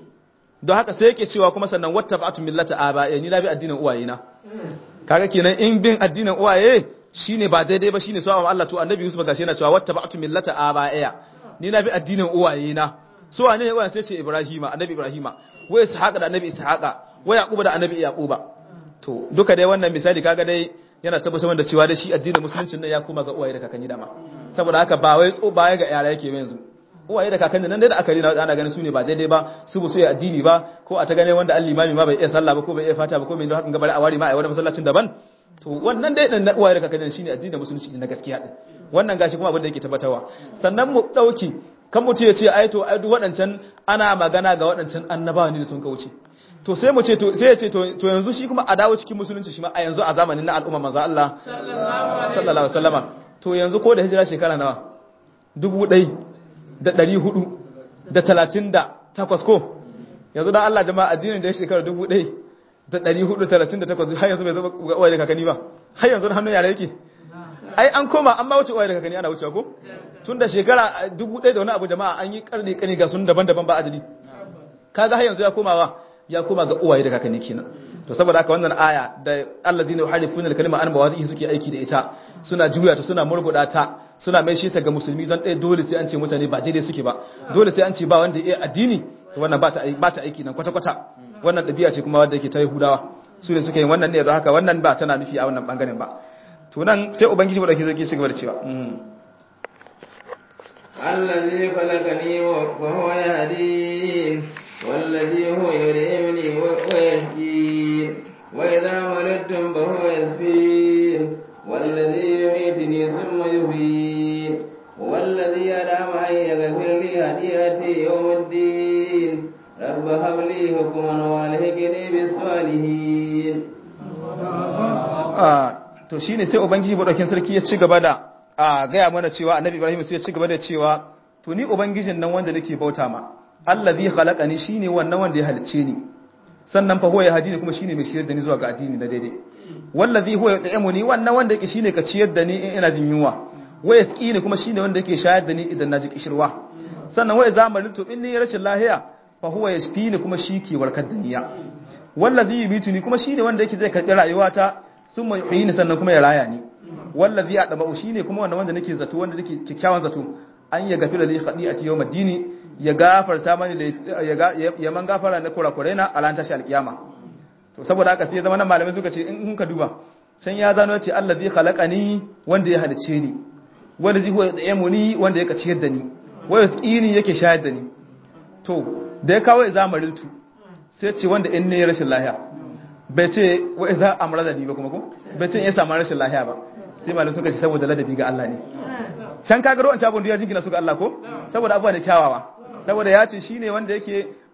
don haka sai yake cewa kuma sannan wattaba'tu millata aba'i ni na bi addinin uwaye na kaga kenan in bin addinin uwaye shine ba daidai ba shine sawa Allah to annabi Yusuf gashi yana cewa wattaba'tu millata aba'i ni na bi addinin uwaye na so wane ne uwaye sai ce Ibrahima annabi Ibrahima wa Ishaqa da annabi Ishaqa wa Yaquba da annabi Yaquba to duka dai wannan misali kaga dai yana tabbatar da cewa da shi addinin musuluncin nan ya koma ga uwaye da kakanni dama saboda haka ba wai tso baya ga yara yake yanzu uwaye da kakanni nan dai da aka rina ana ganin su ne ba daidai ba su bu su yi addini ba ko a ta gane wanda al-limami ma bai iya sallah ba ko bai iya fata ba ko mai don hakan gabar a wari ma a wani masallacin daban to wannan dai dan uwaye da kakanni shine addinin musulunci na gaskiya din wannan gashi kuma abin da yake tabbatarwa sannan mu dauki kan mutum ya ce ai to ai duk waɗancan ana magana ga waɗancan annabawa ne da sun kauce to sai mu ce to sai ya ce to yanzu shi kuma a dawo cikin musulunci shi ma a yanzu a zamanin na al'umma manzo Allah sallallahu alaihi wasallama to yanzu ko da hijira shekara nawa dubu ɗai da ɗari hudu da talatin da takwas ko yanzu dan Allah jama'a addinin da ya shekara dubu ɗai da ɗari hudu talatin da takwas har yanzu bai zama ga uwaye da kakanni ba har yanzu hannun yara yake ai an koma an ma wuce uwaye da kakanni ana wucewa ko tun da shekara dubu ɗai da wani abu jama'a an yi karni karni ga sun daban-daban ba adadi kaga har yanzu ya komawa ya koma ga uwaye da kakanni kenan to saboda haka wannan aya da allazina yuharifuna al-kalima an mawadhihi suke aiki da ita suna juya ta suna murguda ta suna mai shi ta ga musulmi don ɗaya dole sai an ce mutane ba daidai suke ba dole sai an ce ba wanda ya addini to wannan ba ta ba ta aiki nan kwata kwata wannan ɗabi'a ce kuma wanda yake ta Yahudawa su ne suke yin wannan ne don haka wannan ba tana nufi a wannan bangaren ba to nan sai ubangiji madauki zai ci gaba da cewa الذي خلقني وهو يهدين والذي هو يريمني ويهدين وإذا مرضتم فهو يشفين والذي يميتني ثم يحيين والذي ينام أن يغفر لي هديتي يوم الدين رب هب لي حكما والحقني بالصالحين to shine sai ubangiji madaukin sarki ya ci gaba da a gaya mana cewa annabi ibrahim sai ya ci gaba da cewa to ni ubangijin nan wanda nake bauta ma allazi khalaqani shine wannan wanda ya halicce ni sannan fa huwa ya hadini kuma shine mai shiyar da ni zuwa ga addini na daidai wallazi huwa yut'imuni wannan wanda yake shine ka ciyar da ni in ina jin yunwa wa yasqini kuma shine wanda yake shayar da ni idan naji kishirwa sannan wa zamanin to in ni rashin lahiya fa huwa yashfini kuma shi ke warkar da niya wallazi yubituni kuma shine wanda yake zai karbi rayuwata thumma yuhyini sannan kuma ya raya ni wallazi adama shine kuma wannan wanda nake zato wanda nake kikkiawan zato an ya gafira li khadi'ati yawm ad-dini ya gafarta mani ya man gafara na kurakurai na a tashi alkiyama to saboda haka sai ya zama nan malamai suka ce in ka duba can ya zano ce Allah zai khalaqani wanda ya halice ni wanda zai huwa yamuni wanda ya kaciyar da ni wa yasqini yake shayar da ni to da ya kawo zamariltu sai ce wanda in ne rashin lahiya bai ce wa idza amrada ni ba kuma ko bai ce in ya samu rashin lahiya ba sai malamai suka ce saboda ladabi ga Allah ne can kaga ruwan shabon da ya jingina su ga Allah ko saboda abuwa ne kyawawa saboda ya ce shi ne wanda yake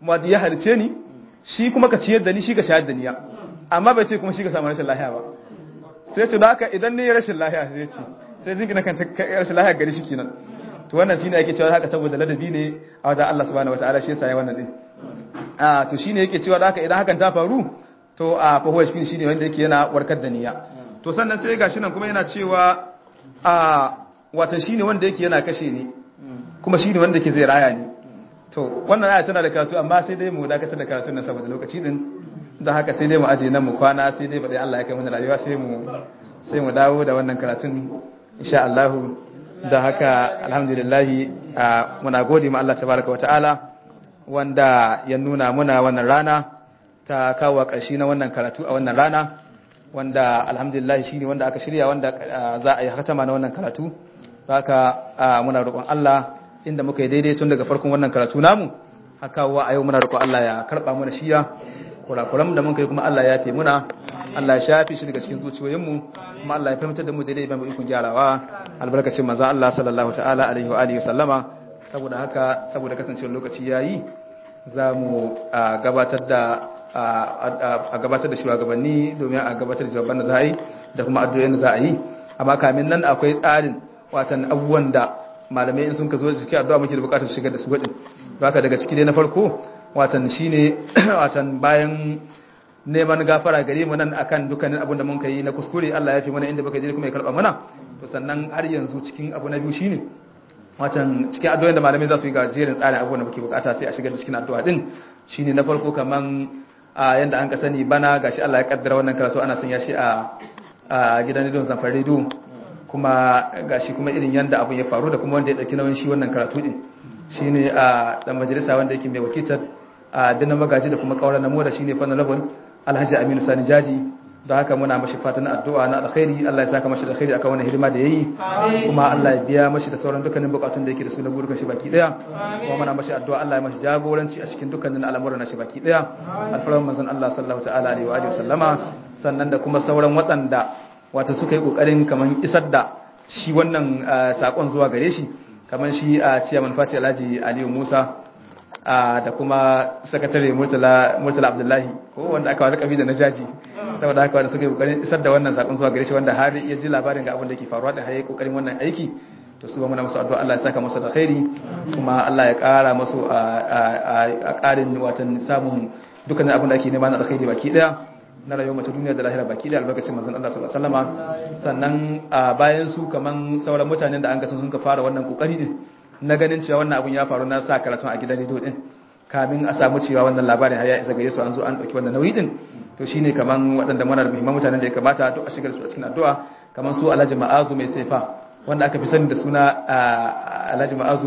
wanda ya halice ni shi kuma ka ciyar da ni shi ka shayar da ni amma bai ce kuma shi ka samu rashin lahiya ba sai ce da haka idan ne rashin lahiya sai ce sai jingina kan rashin lahiya gari shi kenan to wannan shine ake cewa haka saboda ladabi ne a wajen Allah subhanahu wataala shi yasa ya wannan din a to shine yake cewa da haka idan hakan ta faru to a fa huwa shi shine wanda yake yana warkar da niyya to sannan sai gashi nan kuma yana cewa a wata shine wanda yake yana kashe ni kuma shine wanda yake zai raya ni to wannan aya tana da karatu amma sai dai mu dakatar da karatun nan saboda lokaci din da haka sai dai mu aje nan mu kwana sai dai badai Allah ya kai mana rayuwa sai mu sai mu dawo da wannan karatun insha Allah da haka alhamdulillah muna gode ma Allah tabaraka wa ta'ala wanda ya nuna muna wannan rana ta kawo ƙarshe na wannan karatu a wannan rana wanda alhamdulillah shine wanda aka shirya wanda za a yi hatama na wannan karatu haka muna roƙon Allah inda muka yi daidai tun daga farkon wannan karatu namu haka wa a yau muna roƙon Allah ya karɓa mana shiya kurakuran da muka yi kuma Allah ya fi muna Allah ya shafi shi daga cikin zuciyoyinmu kuma Allah ya fahimtar da mu daidai ban ikon gyarawa albarkacin manzo Allah sallallahu ta'ala alaihi wa alihi sallama saboda haka saboda kasancewar lokaci yayi za mu gabatar da a gabatar da shugabanni domin a gabatar da jawaban da za a yi da kuma addu'o'in da za a yi amma kamin nan akwai tsarin watan abubuwan da malamai in sun ka zo da cikin addu'a muke da bukatar shigar da su gadin haka daga ciki dai na farko watan shine watan bayan neman gafara gare mu nan akan dukkanin abin da mun kai na kuskure Allah ya fi mana inda baka je kuma ya karba mana to sannan har yanzu cikin abu na biyu shine watan cikin addu'o'in da malamai za su yi ga jerin tsarin abubuwan da muke bukata sai a shigar da cikin addu'a din shine na farko kaman a yanda an ka sani bana gashi Allah ya kaddara wannan karatu ana sanya shi a a gidan rediyon Zamfar Radio kuma gashi kuma irin yanda abun ya faru da kuma wanda ya dauki nauyin shi wannan karatu din shine a dan majalisa wanda yake mai wakiltar a dinan magaji da kuma kauran namo da shine fannin labon Alhaji Aminu Sani Jaji da haka muna mashi fatan addu'a na alkhairi Allah ya saka mashi da alkhairi akan wannan hidima da yayi kuma Allah ya biya mashi da sauran dukkanin bukatun da yake da su na burukan shi baki daya kuma muna mashi addu'a Allah ya mashi jagoranci a cikin dukkanin al'amuran shi baki daya alfaran manzon Allah sallallahu ta'ala alaihi wa alihi sallama sannan da kuma sauran waɗanda wato suka yi kokarin kaman isar da shi wannan sakon zuwa gare shi kaman shi a ciyaman Fati Alhaji Aliyu Musa da kuma sakatare Murtala Murtala Abdullahi ko wanda aka wani kabi da najaji saboda haka wanda suka yi kokarin isar da wannan sakon zuwa gare shi wanda har ya ji labarin ga abin da ke faruwa da haye kokarin wannan aiki to su ba muna musu addu'a Allah ya saka musu da khairi kuma Allah ya kara musu a karin watan samun dukkanin abin da ake nema na alkhairi baki daya na rayuwar mace duniya da lahira baki daya albarkacin manzon Allah sallallahu alaihi wasallama sannan bayan su kaman sauran mutanen da an ga sun ka fara wannan kokari din na ganin cewa wannan abun ya faru na sa karatun a gidan rediyo din kamin a samu cewa wannan labarin har ya isa gare su an zo an dauki wannan nauyi din to shine kaman waɗanda muna da muhimman mutanen da ya kamata duk a shigar su a cikin addu'a kaman su Alhaji Ma'azu mai saifa wanda aka fi sani da suna Alhaji Ma'azu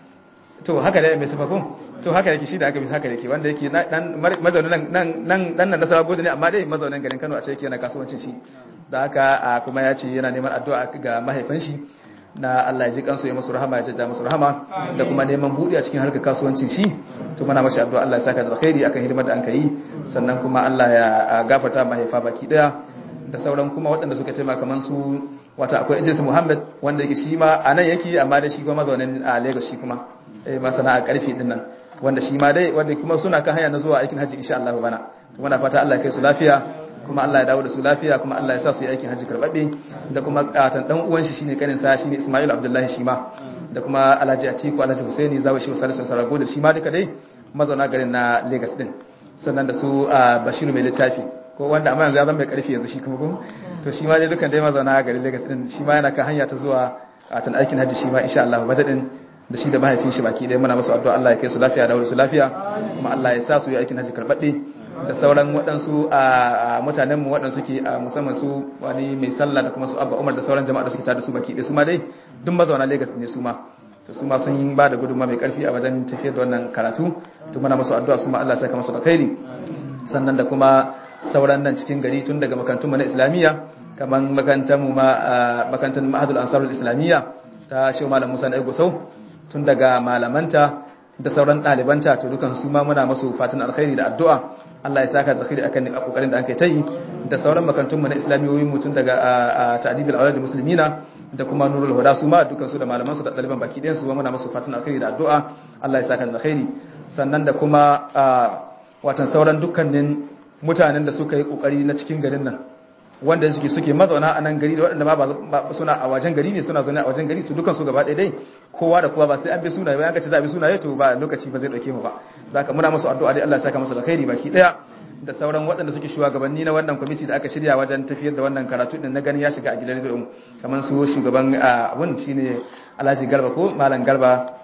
to haka da mai saifa ko to haka yake shi da aka fi haka yake wanda yake dan mazaunin nan nan nan nan nasara gode ne amma dai mazaunin garin Kano a ce yake yana kasuwancin shi da haka kuma ya ce yana neman addu'a ga mahaifan shi na Allah ya ji kansu ya musu rahama ya jajja musu rahama da kuma neman buɗe a cikin harkar kasuwancin shi to muna mashi addu'a Allah ya saka da alkhairi akan hidimar da an kai sannan kuma Allah ya gafarta mahaifa baki daya da sauran kuma waɗanda suka taimaka kaman su wata akwai Idris Muhammad wanda yake shi ma a nan yake amma da shi kuma mazaunin a Lagos shi kuma eh masana a karfi din nan wanda shi ma dai wanda kuma suna kan hanya na zuwa aikin haji insha Allah bana to muna fata Allah ya kai su lafiya kuma Allah ya dawo da su lafiya kuma Allah ya sa su yi aikin hajji karbabbe da kuma katan dan uwan shi shine kanin sa shine Ismail Abdullahi shi ma da kuma Alhaji Atiku Alhaji Husaini zawo shi Salisu Sarago da shi ma duka dai mazauna garin na Lagos din sannan da su Bashiru mai littafi ko wanda amma yanzu ya zama mai karfi yanzu shi kuma ko to shi ma dai dukan dai mazauna garin Lagos din shi ma yana kan hanya ta zuwa katan aikin hajji shi ma insha Allah badadin da shi da mahaifin shi baki dai muna masu addu'a Allah ya kai su lafiya da su lafiya kuma Allah ya sa su yi aikin hajji karbabbe da sauran waɗansu a mutanenmu waɗansu ke a musamman su wani mai sallah da kuma su abba umar da sauran jama'a da suke tare da su baki ɗaya su ma dai duk mazauna lagos ne su ma to su ma sun yi ba da gudunma mai ƙarfi a wajen tafiyar da wannan karatu to muna masu addu'a su ma Allah saka masu alkhairi sannan da kuma sauran nan cikin gari tun daga makarantun mu na islamiyya kamar makarantar mu ma makarantar mahadul ansarul islamiyya ta shehu malam musa na sau tun daga malamanta da sauran ɗalibanta to dukan su ma muna masu fatan alkhairi da addu'a Allah ya saka zakiri akan kokarin da aka yi da sauran makantun mu na islamiyoyin mutun daga ta'dibul awlad muslimina da kuma nurul huda su ma dukan su da malaman su da daliban baki ɗayan su muna musu fatan alkhairi da addu'a Allah ya saka zakiri sannan da kuma watan sauran dukkanin mutanen da suka yi kokari na cikin garin nan wanda suke suke mazauna a nan gari da waɗanda ba suna a wajen gari ne suna zaune a wajen gari su dukan su gaba ɗaya dai kowa da kowa ba sai an bi sunaye ba an ce za a bi sunaye to ba lokaci ba zai dauke mu ba zaka muna musu addu'a dai Allah ya saka musu alkhairi baki daya da sauran waɗanda suke shugabanni na wannan kwamiti da aka shirya wajen tafiyar da wannan karatu din na gani ya shiga a gidan rediyo kamar su shugaban abun shine Alhaji Garba ko Malam Garba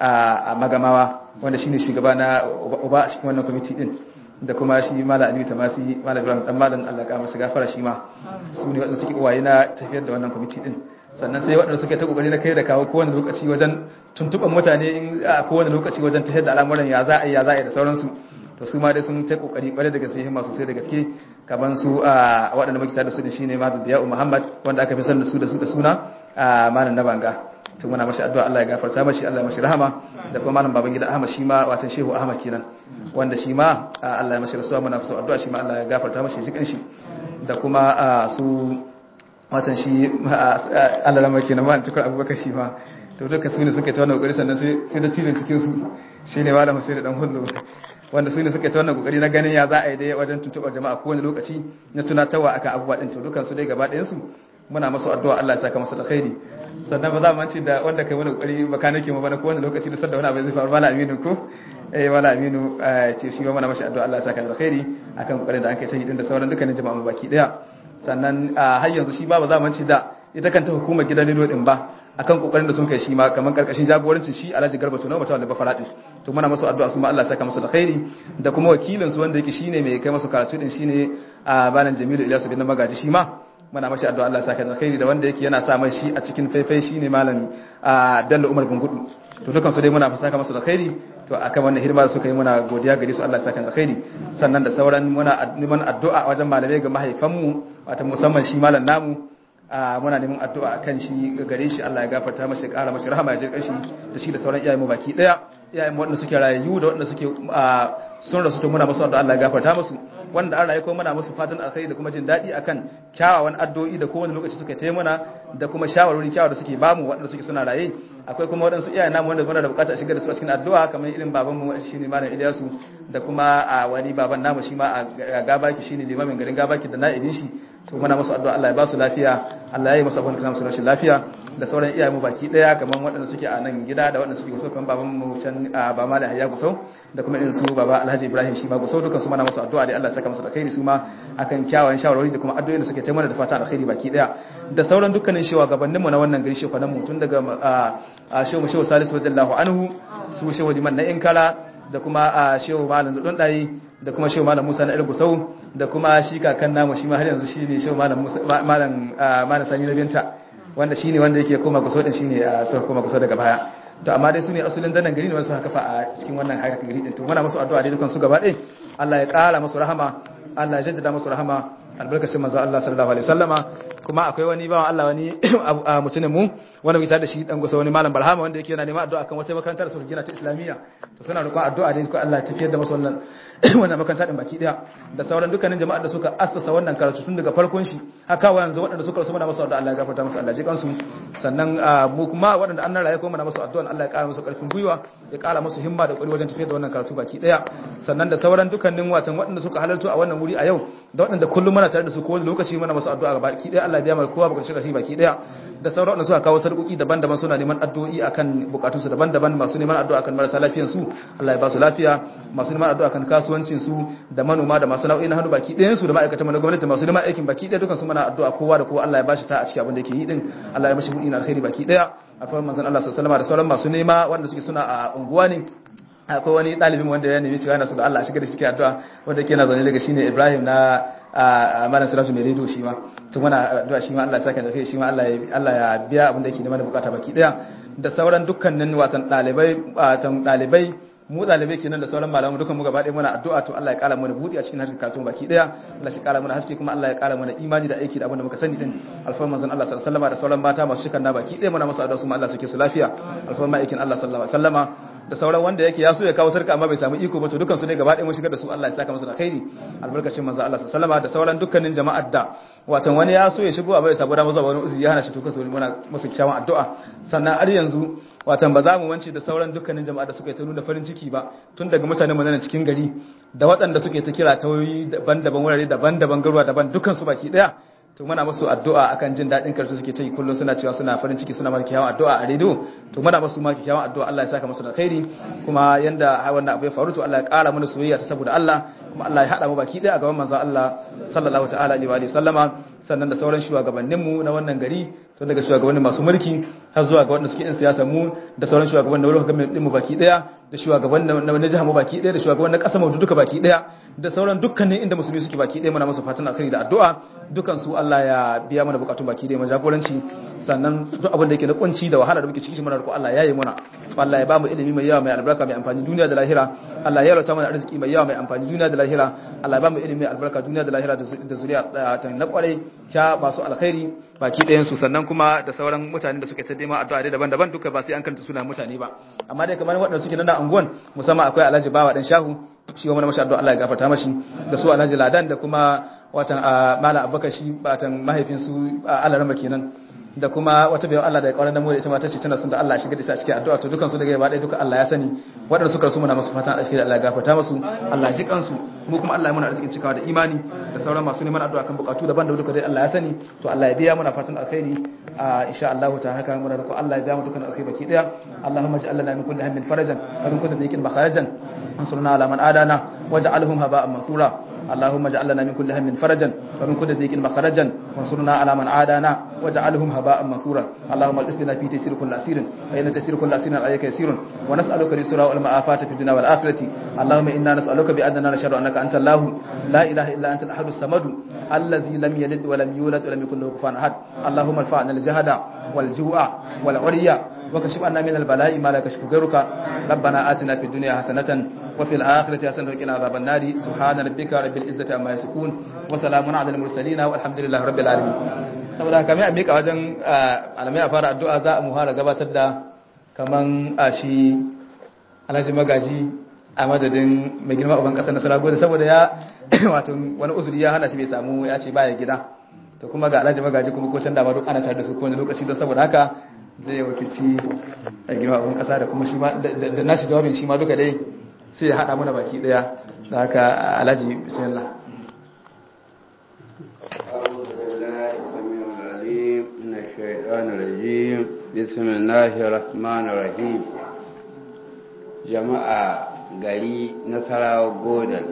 a Magamawa wanda shine shugaba na uba a cikin wannan kwamiti din da kuma shi Malam Aliyu Tamasi Malam Ibrahim dan Malam Allah ka masa gafara shi ma su ne waɗanda suke uwaye na tafiyar da wannan kwamiti din sannan sai waɗanda suke ta kokari na kai da kawo kowane lokaci wajen tuntuɓar mutane in a kowane lokaci wajen tafiyar da al'amuran ya za a yi ya za a yi da sauransu to su ma dai sun ta kokari kware da gaske himma sosai da gaske kaman su a waɗanda muke tare da su da shine Malam Diyau Muhammad wanda aka fi san da su da su da suna a Malam Nabanga to muna mashi addu'a Allah ya gafarta mashi Allah ya mashi rahama da kuma Malam Babangida Ahmad shi ma watan Shehu Ahmad kenan wanda shi ma Allah ya mashi rasuwa muna so addu'a shi ma Allah ya gafarta mashi jikin shi da kuma su watan shi Allah lamar kenan ma tukar Abubakar shi ma to duka su ne suka ta wannan kokari sannan sai da cizon cikin su shine Malam Hussein dan Hullu wanda su ne suka ta wannan kokari na ganin ya za a yi dai wajen tuntuɓar jama'a kowane lokaci na tunatarwa akan abubuwa ɗin to dukan su dai gaba ɗayan su muna masu addu'a Allah ya saka masu da khairi sannan ba za mu mance da wanda kai wani kokari baka nake mu bana kowane lokaci da sanda wani abu zai faru mala aminu ko eh mala aminu ce shi ma muna mashi addu'a Allah ya saka da khairi akan kokarin da an kai ta yi din da sauran dukkanin jama'a mu baki daya sannan har yanzu shi ba ba za mu mance da ita kanta hukumar gidan rediyo din ba akan kokarin da sun kai shi ma kaman karkashin jagorancin shi Alhaji Garba Tuno mata wanda ba faradin to muna masu addu'a su ma Allah ya saka musu da khairi da kuma wakilin su wanda yake shine mai kai masu karatu din shine a banan Jamilu Ilyasu bin Magaji shi ma muna mashi addu'a Allah ya saka da khairi da wanda yake yana sa mai shi a cikin faifai shine malam Bello Umar Gungudu to dukan su dai muna saka musu da khairi to akan wannan hidima da suka yi muna godiya gare su Allah ya saka da khairi sannan da sauran muna neman addu'a wajen malamai ga mahaifanmu wato musamman shi malam namu muna neman addu'a kan shi gare shi Allah ya gafarta mashi ƙara mashi rahama ya jirƙar shi da shi da sauran iyayen mu baki daya iyayen waɗanda suke rayayyu da waɗanda suke sun rasu to muna musu addu'a Allah ya gafarta musu wanda an rayu ko muna musu fatan alkhairi da kuma jin daɗi akan kyawawan addu'o'i da kowane lokaci suka tayi muna da kuma shawarwari kyawawa da suke bamu waɗanda suke suna raye akwai kuma waɗansu iyayen namu wanda muna da bukata a shigar da su a cikin addu'a kamar irin baban mu shine malam Ilyasu da kuma a wani baban namu shi ma a gabaki shine limamin garin gabaki da na'ibin shi to muna musu addu'a Allah ya ba su lafiya Allah ya yi musu abin da su rashin lafiya da sauran iyayen mu baki daya kamar waɗanda suke a nan gida da waɗanda suke gusau kamar baban mu can ba ma da hayya gusau da kuma irin su baba Alhaji Ibrahim shi ma gusau dukan su muna musu addu'a da Allah ya saka musu alkhairi su ma akan kyawawan shawarwari da kuma addu'o'in da suke taimaka da fata alkhairi baki daya da sauran dukkanin shugabannin mu na wannan gari shekwanan mu tun daga a shehu shehu Salisu radiyallahu anhu su shehu liman na Inkala da kuma a shehu malam dudun dai da kuma shehu malam Musa na Ilgusau da kuma shi kakan namu shi ma har yanzu shine shehu malam Musa malam malam Sani na Binta wanda shine wanda yake koma Gusau din shine a sai koma Gusau daga baya to amma dai sune asulin danan gari ne wanda suka kafa a cikin wannan harkar gari din to muna musu addu'a dai dukan su gaba ɗaya Allah ya ƙara musu rahama Allah ya jaddada musu rahama albarkacin manzo Allah sallallahu alaihi wasallama kuma akwai wani bawan Allah wani mutumin mu wanda muke da shi dan gusa wani malam Barhama wanda yake yana neman addu'a kan wata makarantar su gina ta Islamiyya to suna roƙon addu'a dai ko Allah ya tafiyar da musu wannan wannan makaranta din baki daya da sauran dukkanin jama'ar da suka assasa wannan karatu tun daga farkon shi haka wa yanzu waɗanda suka rasu muna musu addu'a Allah ya gafarta musu Allah ya ji kansu sannan mu kuma waɗanda an raye ko muna musu addu'a Allah ya ƙara musu ƙarfin gwiwa ya ƙara musu himma da ƙuri wajen tafiyar da wannan karatu baki daya sannan da sauran dukkanin watan waɗanda suka halarta a wannan wuri a yau da waɗanda kullum muna tare da su ko wani lokaci muna musu addu'a baki daya Allah ya biya mana kowa bukatun shi baki daya da sauran wanda suka kawo sarƙoƙi daban-daban suna neman addu'o'i akan bukatunsu daban-daban masu neman addu'a akan marasa lafiyan su Allah ya ba su lafiya masu neman addu'a akan kasuwancin su da manoma da masu nau'i na hannu baki ɗayan su da ma'aikatan na gwamnati masu neman aikin baki ɗaya dukan su muna addu'a kowa da kowa Allah ya bashi ta a cikin abin da yake yi din Allah ya mashi buɗi na alkhairi baki ɗaya akwai manzon Allah sallallahu alaihi wasallam da sauran masu nema wanda suke suna a unguwa ne akwai wani ɗalibin wanda ya nemi cewa yana so da Allah a shiga da shi addu'a wanda yake na zaune daga shine Ibrahim na a malam siratu mai rediyo shi ma tun muna addu'a shi ma Allah ya saka da kai shi ma Allah ya Allah ya biya abin da yake neman da bukata baki daya da sauran dukkanin watan dalibai watan dalibai mu dalibai kenan da sauran malamu dukan mu gaba ɗaya muna addu'a to Allah ya kara mana buɗi a cikin harkar karatu baki daya Allah shi kara mana haske kuma Allah ya kara mana imani da aiki da abin da muka sani din alfarman manzon Allah sallallahu alaihi wasallam da sauran mata masu shikan na baki daya muna musu addu'a su ma Allah suke su lafiya alfarman aikin Allah sallallahu alaihi wasallama da sauran wanda yake ya so ya kawo sarka amma bai samu iko ba to dukkan su ne gaba ɗaya mun shigar da su Allah ya saka musu da khairi albarkacin manzo Allah sallallahu alaihi wasallam da sauran dukkanin jama'ar da watan wani ya so ya shigo amma bai samu dama zuwa wani uzuri ya hana shi to kasu muna musu kyawun addu'a sannan har yanzu watan ba za mu wance da sauran dukkanin jama'a da suka yi ta nuna farin ciki ba tun daga mutanen mu cikin gari da waɗanda suke ta kira ta wayoyi daban-daban wurare daban-daban garuwa daban dukkan su baki daya to muna musu addu'a akan jin daɗin karsu suke ta yi kullum suna cewa suna farin ciki suna mara kyawun addu'a a rediyo to muna musu ma kyawun addu'a Allah ya saka musu da khairi kuma yanda wannan abu ya faru to Allah ya ƙara mana soyayya ta saboda Allah kuma Allah ya haɗa mu baki ɗaya a gaban manzon Allah sallallahu ta'ala alaihi wa sallama sannan da sauran shugabanninmu na wannan gari tun daga shugabannin masu mulki har zuwa ga wanda suke yin siyasa mu da sauran shugabannin wurin gwamnati mu baki daya da shugabannin na jihar mu baki daya da shugabannin kasar mu duka baki daya da sauran dukkanin inda musulmi suke baki daya muna musu fatan alkhairi da addu'a dukan su Allah ya biya mana bukatun baki daya mu jagoranci sannan duk abin da yake na kunci da wahala da muke ciki muna roƙo Allah ya yi muna Allah ya ba mu ilimi mai yawa mai albarka mai amfani duniya da lahira Allah ya rauta mana arziki mai yawa mai amfani duniya da lahira Allah ya ba mu ilimi mai albarka duniya da lahira da zuriya ta na kwarai ya ba su alkhairi baki ɗayan su sannan kuma da sauran mutane da suke ta nema addu'a dai daban-daban duka ba sai an kanta suna mutane ba amma dai kamar waɗanda suke nan da anguwan musamman akwai Alhaji Bawa dan Shahu shi wa mana mashi addu'a Allah ya gafarta mashi da su Alhaji Ladan da kuma watan Malam Abubakar shi batan mahaifin su Alarama kenan da kuma wata bayan Allah da ya kauran da mu da ita ma tace tana son da Allah ya shiga da ita cikin addu'a to dukan su daga gaba ɗaya duka Allah ya sani waɗanda suka rasu muna musu fatan alheri Allah ya gafarta musu Allah ya ji kansu mu kuma Allah ya muna arzikin cikawa da imani da sauran masu neman addu'a kan bukatu daban da duka dai Allah ya sani to Allah ya biya muna fatan alkhairi a insha Allah ta haka muna roƙo Allah ya biya mu dukkan alkhairi baki daya Allahumma ij'al lana min kulli hammin farajan wa min kulli dhiqin makharajan ansurna ala man adana waj'alhum haba'an mansura اللهم اجعل لنا من كل هم فرجا ومن كل ضيق مخرجا وانصرنا على من عادانا واجعلهم هباء منثورا اللهم اغفر في تيسير كل اسير فان تيسير كل اسير عليك يسير ونسالك اليسر والمعافاه في الدنيا والاخره اللهم انا نسالك باننا نشهد انك انت الله لا اله الا انت الاحد الصمد الذي لم يلد ولم يولد ولم يكن له كفوا احد اللهم ارفعنا الجهد والجوع والعري وكشف عنا من البلاء ما لا يكشف غيرك ربنا آتنا في الدنيا حسنة وفي الآخرة حسنة وقنا عذاب النار سبحان ربك رب العزة عما يصفون وسلام على المرسلين والحمد لله رب العالمين saboda haka mai amika wajen alamai a fara addu'a za a muhara gabatar da kaman a shi alhaji magaji a madadin mai girma uban kasar nasara gode saboda ya wato wani uzuri ya hana shi bai samu ya ce baya gida to kuma ga alhaji magaji kuma ko can dama duk ana tare da su kowane lokaci don saboda haka zai wakilci a girma abin kasa da kuma shi ma da nashi jawabin shi ma duka dai sai ya haɗa mana baki ɗaya da haka alhaji bismillah بسم الله الرحمن الرحيم jama'a gari nasarawa godal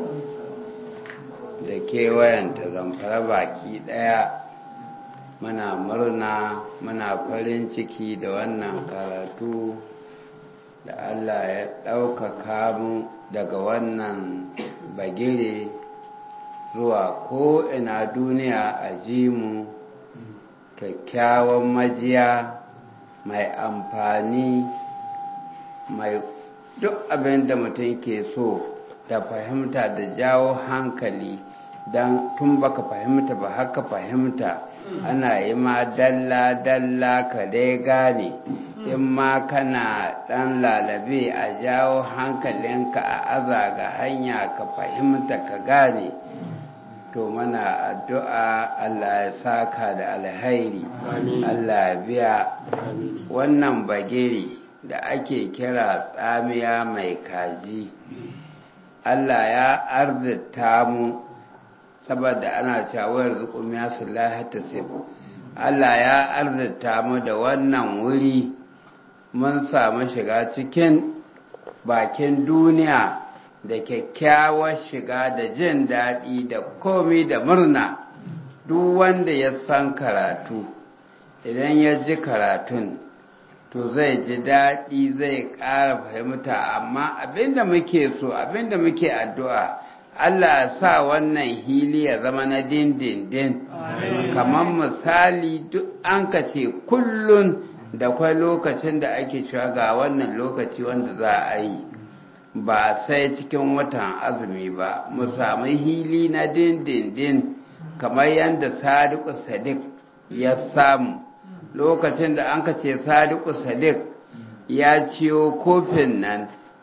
da kewayenta zamfara baki daya muna murna muna farin ciki da wannan karatu da Allah ya ɗaukaka mu daga wannan bagire zuwa ko'ina duniya a ji mu kyakkyawan majiya mai amfani mai duk abin da mutum ke so da fahimta da jawo hankali don tun baka fahimta ba haka fahimta ana yi ma dalla-dalla ka dai gane in ma kana ɗan lalabe a jawo hankalinka a aza ga hanya ka fahimta ka gane to mana addu'a Allah ya saka da alhairi Allah ya biya wannan bagiri da ake kira tsamiya mai kaji Allah ya arzita mu saboda ana cawar zukumiya su lahata Allah ya arzita mu da wannan wuri mun samu shiga cikin bakin duniya da kyakkyawar shiga da jin daɗi da komi da murna duk wanda ya san karatu idan ya ji karatun to zai ji daɗi zai ƙara fahimta amma abinda muke so abinda muke addu'a Allah sa wannan hili ya zama na dindindin kamar misali duk an ka ce kullun da kwai lokacin da ake cewa ga wannan lokaci wanda za a yi ba sai cikin watan azumi ba mu samu hili na dindindin kamar yadda sadiku sadiq ya samu lokacin da an ka ce sadiku sadiq ya ciyo kofin nan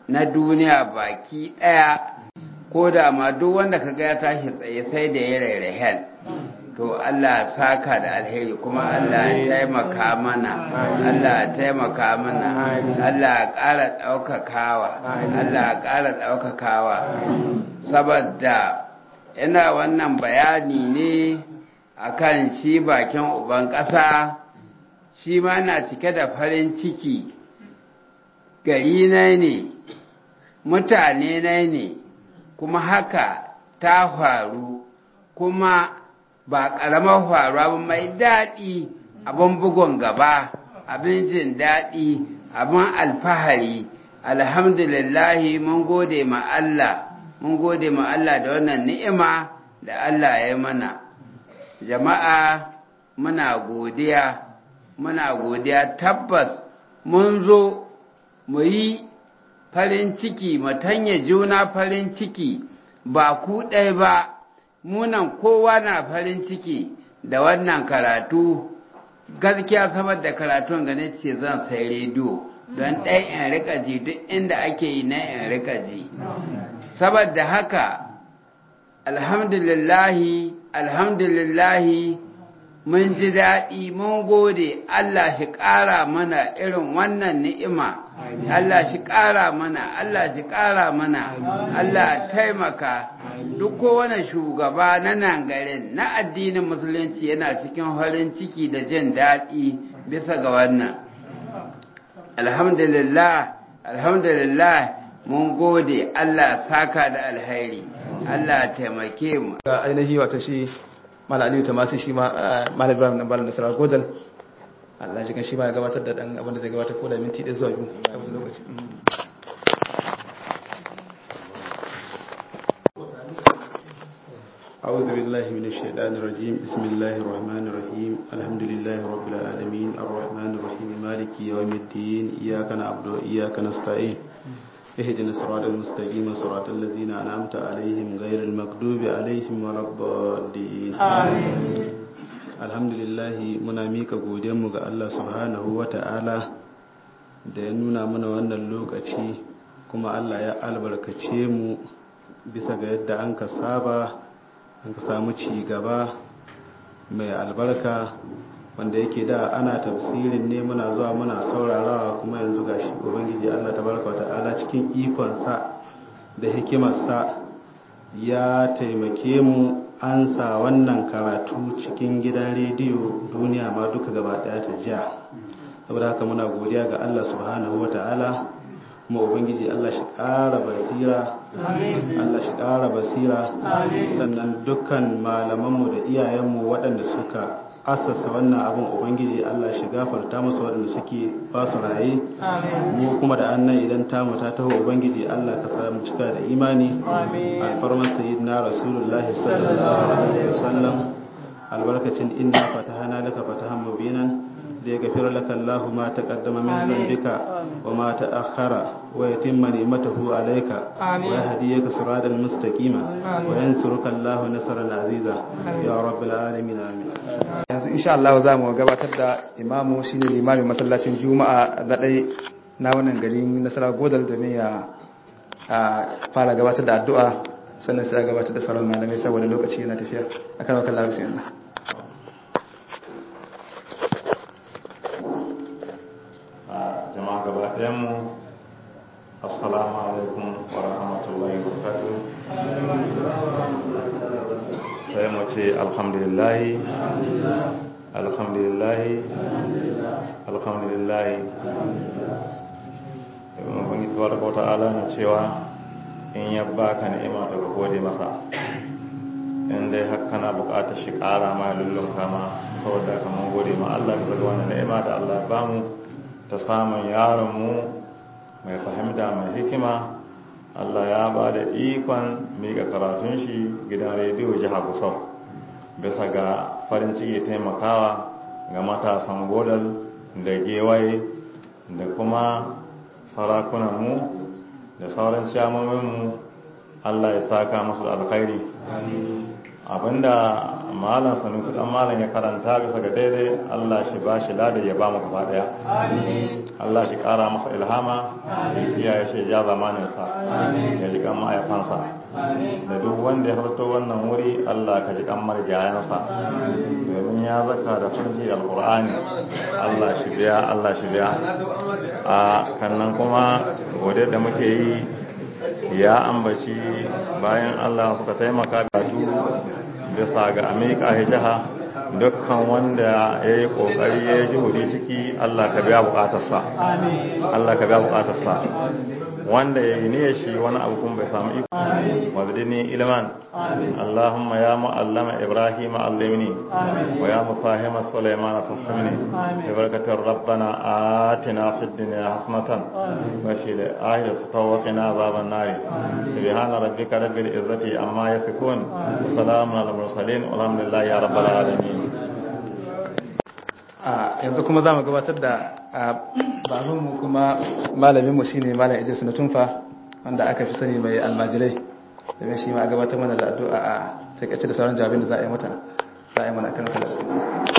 na duniya baki ɗaya ko da ma duk wanda ka ga ya tashi tsaye sai da ya rairahen to Allah saka da alheri kuma Allah ya taimaka mana Allah ya taimaka mana Allah ya ƙara ɗaukakawa Allah ya ƙara ɗaukakawa saboda ina wannan bayani ne akan shi bakin uban ƙasa shi ma na cike da farin ciki gari na ne mutane na ne kuma haka ta faru kuma ba ƙaramar faruwa ba mai daɗi abin bugun gaba abin jin daɗi abin alfahari alhamdulillahi mun gode ma Allah mun gode ma Allah da wannan ni'ima da Allah ya mana jama'a muna godiya muna godiya tabbas mun zo mu yi farin ciki mu tanya juna farin ciki ba ku ɗaya ba munan kowa na farin ciki da wannan karatu gaskiya saboda karatun gane ce zan sai rediyo don ɗaya in rika ji duk inda ake yi na in rika ji saboda haka alhamdulillahi alhamdulillahi mun ji daɗi mun gode Allah shi ƙara mana irin wannan ni'ima Allah shi ƙara mana Allah shi ƙara mana Allah taimaka duk kowane shugaba na nan garin na addinin musulunci yana cikin farin ciki da jin daɗi bisa ga wannan alhamdulillah alhamdulillah mun gode Allah saka da alhairi Allah taimake mu ga ainihi wata shi mala aliyu ta masu shi mala ibrahim na balon nasarar godal Allah jikin shi ma ya gabatar da dan abinda zai gabatar ko da minti ɗaya zuwa biyu a wani lokaci أعوذ بالله من الشيطان الرجيم بسم الله الرحمن الرحيم الحمد لله رب العالمين الرحمن الرحيم مالك يوم الدين إياك نعبد وإياك نستعين اهدنا الصراط المستقيم صراط الذين أنعمت عليهم غير المغضوب عليهم ولا الضالين الحمد لله muna mika godiyanmu ga Allah subhanahu wata'ala da ya nuna mana wannan lokaci kuma Allah ya albarkace mu bisa ga yadda an ka saba an ka samu ci gaba mai albarka wanda yake da ana tafsirin ne muna zuwa muna saurarawa kuma yanzu gashi ubangiji Allah tabaraka ta'ala cikin ikonsa da hikimarsa ya taimake mu an sa wannan karatu cikin gidan rediyo duniya ma duka gaba daya ta jiya saboda haka muna godiya ga Allah subhanahu ta'ala kuma ubangiji Allah shi ƙara basira Allah shi ƙara basira sannan dukkan malamanmu da iyayenmu waɗanda suka asasa wannan abin ubangiji Allah shi gafarta musu waɗanda suke ba su raye mu kuma da annan idan tamu ta taho ubangiji Allah ka sa mu cika da imani alfarmar sayyidina rasulullahi sallallahu alaihi wasallam albarkacin inna fatahana laka fatahan mubinan da ya gafira laka Allah ma taqaddama min dhanbika wa ma ta'akhkhara wa yatimma ni'matahu alayka wa yahdiyaka siratan mustaqima wa yansuruka Allah nasran aziza ya rabbil alamin amin yanzu insha Allah za mu gabatar da imamu shine limamin masallacin juma'a da dai na wannan garin nasara godal domin ya fara gabatar da addu'a sannan sai ya gabatar da sauran malamai saboda lokaci yana tafiya akan wakan lafiya jama'a gaba ɗayanmu assalamu alaikum wa rahmatullahi wa barakatuh sai mu ce alhamdulillahi alhamdulillahi alhamdulillahi wani tabaraka wa ta'ala na cewa in ya baka ni'ima daga gode masa in dai haka kana bukatar shi kara ma lullun kama saboda kamar gode ma Allah bisa ga wannan ni'ima da Allah ya bamu ta samun yaronmu mai fahimta mai hikima Allah ya ba da ikon miƙa karatun shi gidan rediyo jiha Gusau bisa ga farin ciki taimakawa ga matasan godal da gewaye da kuma sarakunanmu da sauran shamominmu Allah ya saka masu da alkhairi abinda malam sanusi dan malam ya karanta bisa ga daidai Allah shi ba shi lada ya ba mu gaba daya Allah shi kara masa ilhama iyaye shi ja zamanin sa ya ji kan ma'aifansa da duk wanda ya harto wannan wuri Allah ka ji kan marjayansa domin ya zaka da farji alqur'ani Allah shi biya Allah shi biya a kannan kuma gode da muke yi ya ambaci bayan Allah suka taimaka da su bisa ga amika jiha dukkan wanda ya yi kokari ya ji hudi ciki Allah ka biya bukatarsa Allah ka biya bukatarsa wanda ya yi ne shi wani abu kun bai samu iko wazidini ilman Allahumma ya mu'allama Ibrahim allimni wa ya mufahima Sulaiman fahimni bi barakatir rabbana atina fid dunya hasanatan wa fil akhirati tawqina azaban nar subhana rabbika rabbil izzati amma yasifun wa salamun alal mursalin walhamdulillahi ya rabbil alamin a yanzu kuma za mu gabatar da babanmu kuma malaminmu shi ne malam idris na tunfa wanda aka fi sani mai almajirai domin shi ma a gabatar mana da addu'a a takaice da sauran jawabin da za a yi mata za a yi mana kan kalar su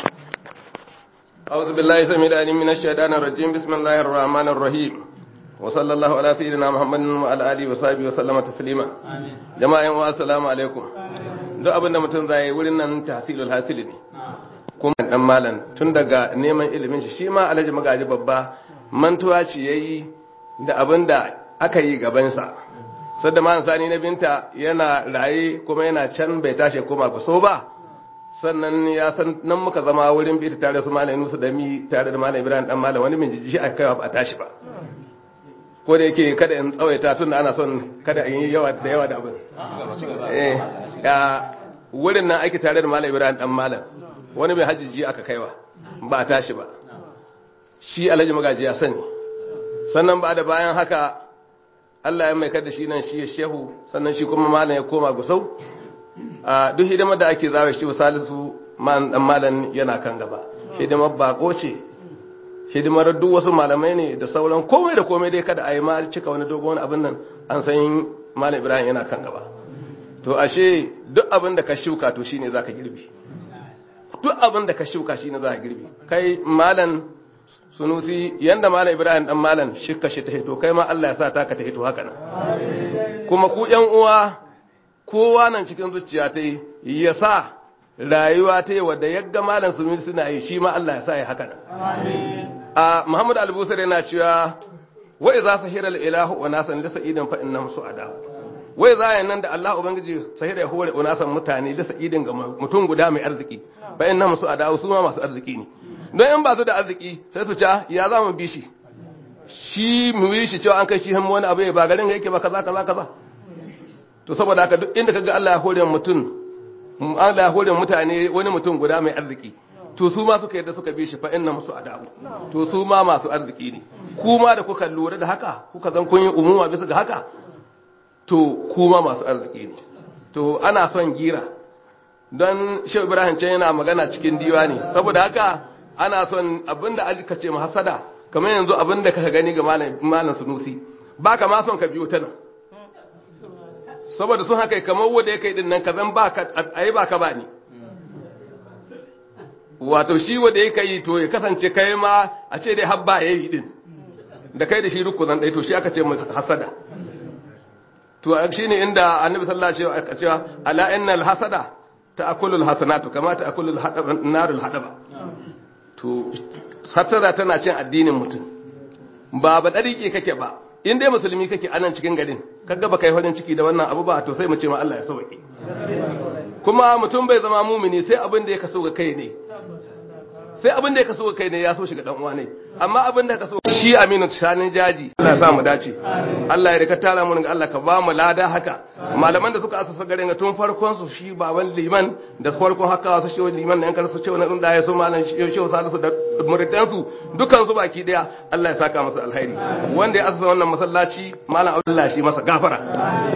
أعوذ بالله سميع العليم من الشيطان الرجيم بسم الله الرحمن الرحيم وصلى الله على سيدنا محمد وعلى آله وصحبه وسلم تسليما جماعة السلام عليكم duk abin da mutum zai wurin nan tahsilul hasili ne kuma dan malam tun daga neman ilimin shi shi ma alhaji magaji babba mantuwa ce yayi da abin da aka yi gaban sa sadda malam sani na binta yana raye kuma yana can bai tashi koma ku so ba sannan ya san nan muka zama wurin bita tare su malam Nusu da mi tare da malam Ibrahim dan malam wani min jiji a kaiwa ba a tashi ba ko da yake kada in tsawaita tun da ana son kada in yi yawa da yawa da abin eh ya wurin nan ake tare da malam Ibrahim dan malam wani mai hajjiji aka kaiwa ba a tashi ba shi alhaji magaji ya sani sannan ba da bayan haka Allah ya mai da shi nan shi ya shehu sannan shi kuma malam ya koma gusau a duk hidimar da ake zawo shi salisu man dan malam yana kan gaba hidimar bako ce hidimar duk wasu malamai ne da sauran komai da komai dai kada a yi ma cika wani dogon abin nan an san malam ibrahim yana kan gaba to ashe duk abin da ka shuka to shine zaka girbi duk abin da ka shuka shine zaka girbi kai malam sunusi yanda malam ibrahim dan malam shikka shi ta hito kai ma Allah ya sa ta ka ta hito haka nan kuma ku yan uwa kowa nan cikin zuciya ta yi ya sa rayuwa ta yi wadda yadda malam su suna yi shi ma Allah ya sa ya haka nan. A Muhammad Al-Busar yana cewa wai za su hira ilahu wa nasan lisa idin fa innam su ada. Wai za yi nan da Allah Ubangiji sahira ya hore unasan mutane lisa idin ga mutum guda mai arziki fa innam su ada su ma masu arziki ne. Don in ba su da arziki sai su ca ya za mu bi shi. Shi mu yi shi cewa an kai shi hannu wani abu ya ba garin yake ba kaza kaza kaza. to saboda haka duk inda kaga Allah ya hore mutum Allah ya hore mutane wani mutum guda mai arziki to su ma suka yadda suka bi shi fa inna musu adabu to su ma masu arziki ne kuma da kuka lura da haka kuka zan kun yi umuma bisa ga haka to kuma masu arziki ne to ana son gira don Shehu Ibrahim can yana magana cikin diwani saboda haka ana son abinda aka ce hasada kamar yanzu abinda kaka gani ga malam Sunusi baka ma son ka biyo ta nan saboda sun haka kamar wanda ya kai din nan kazan ba ka ayi ba ka ba ni wato shi wanda ya kai to ya kasance kai ma a ce dai habba yayi din da kai da shi ruku zan dai to shi aka ce masa hasada to shine inda annabi sallallahu alaihi wasallam cewa ala innal hasada ta'kulu alhasanatu kama ta'kulu narul hadaba to hasada tana cin addinin mutum ba ba darike kake ba in dai musulmi kake anan cikin garin kaga baka yi farin ciki da wannan abu ba to sai mu ce ma Allah ya sauke kuma mutum bai zama mumini sai abin da ya kaso ga kai ne sai abin da ya kaso ga kai ne ya so shi ga dan uwa ne amma abin da ka so shi Aminu Shanin Jaji Allah ya sa mu dace Allah ya rika tara mu ga Allah ka ba mu lada haka malaman da suka asasa garin ga tun farkon su shi baban liman da farkon haka su shi liman nan kar su ce wannan da ya so malam shi shi salisu da muridan su dukan su baki daya Allah ya saka masa alheri wanda ya asasa wannan masallaci malam Abdullahi shi masa gafara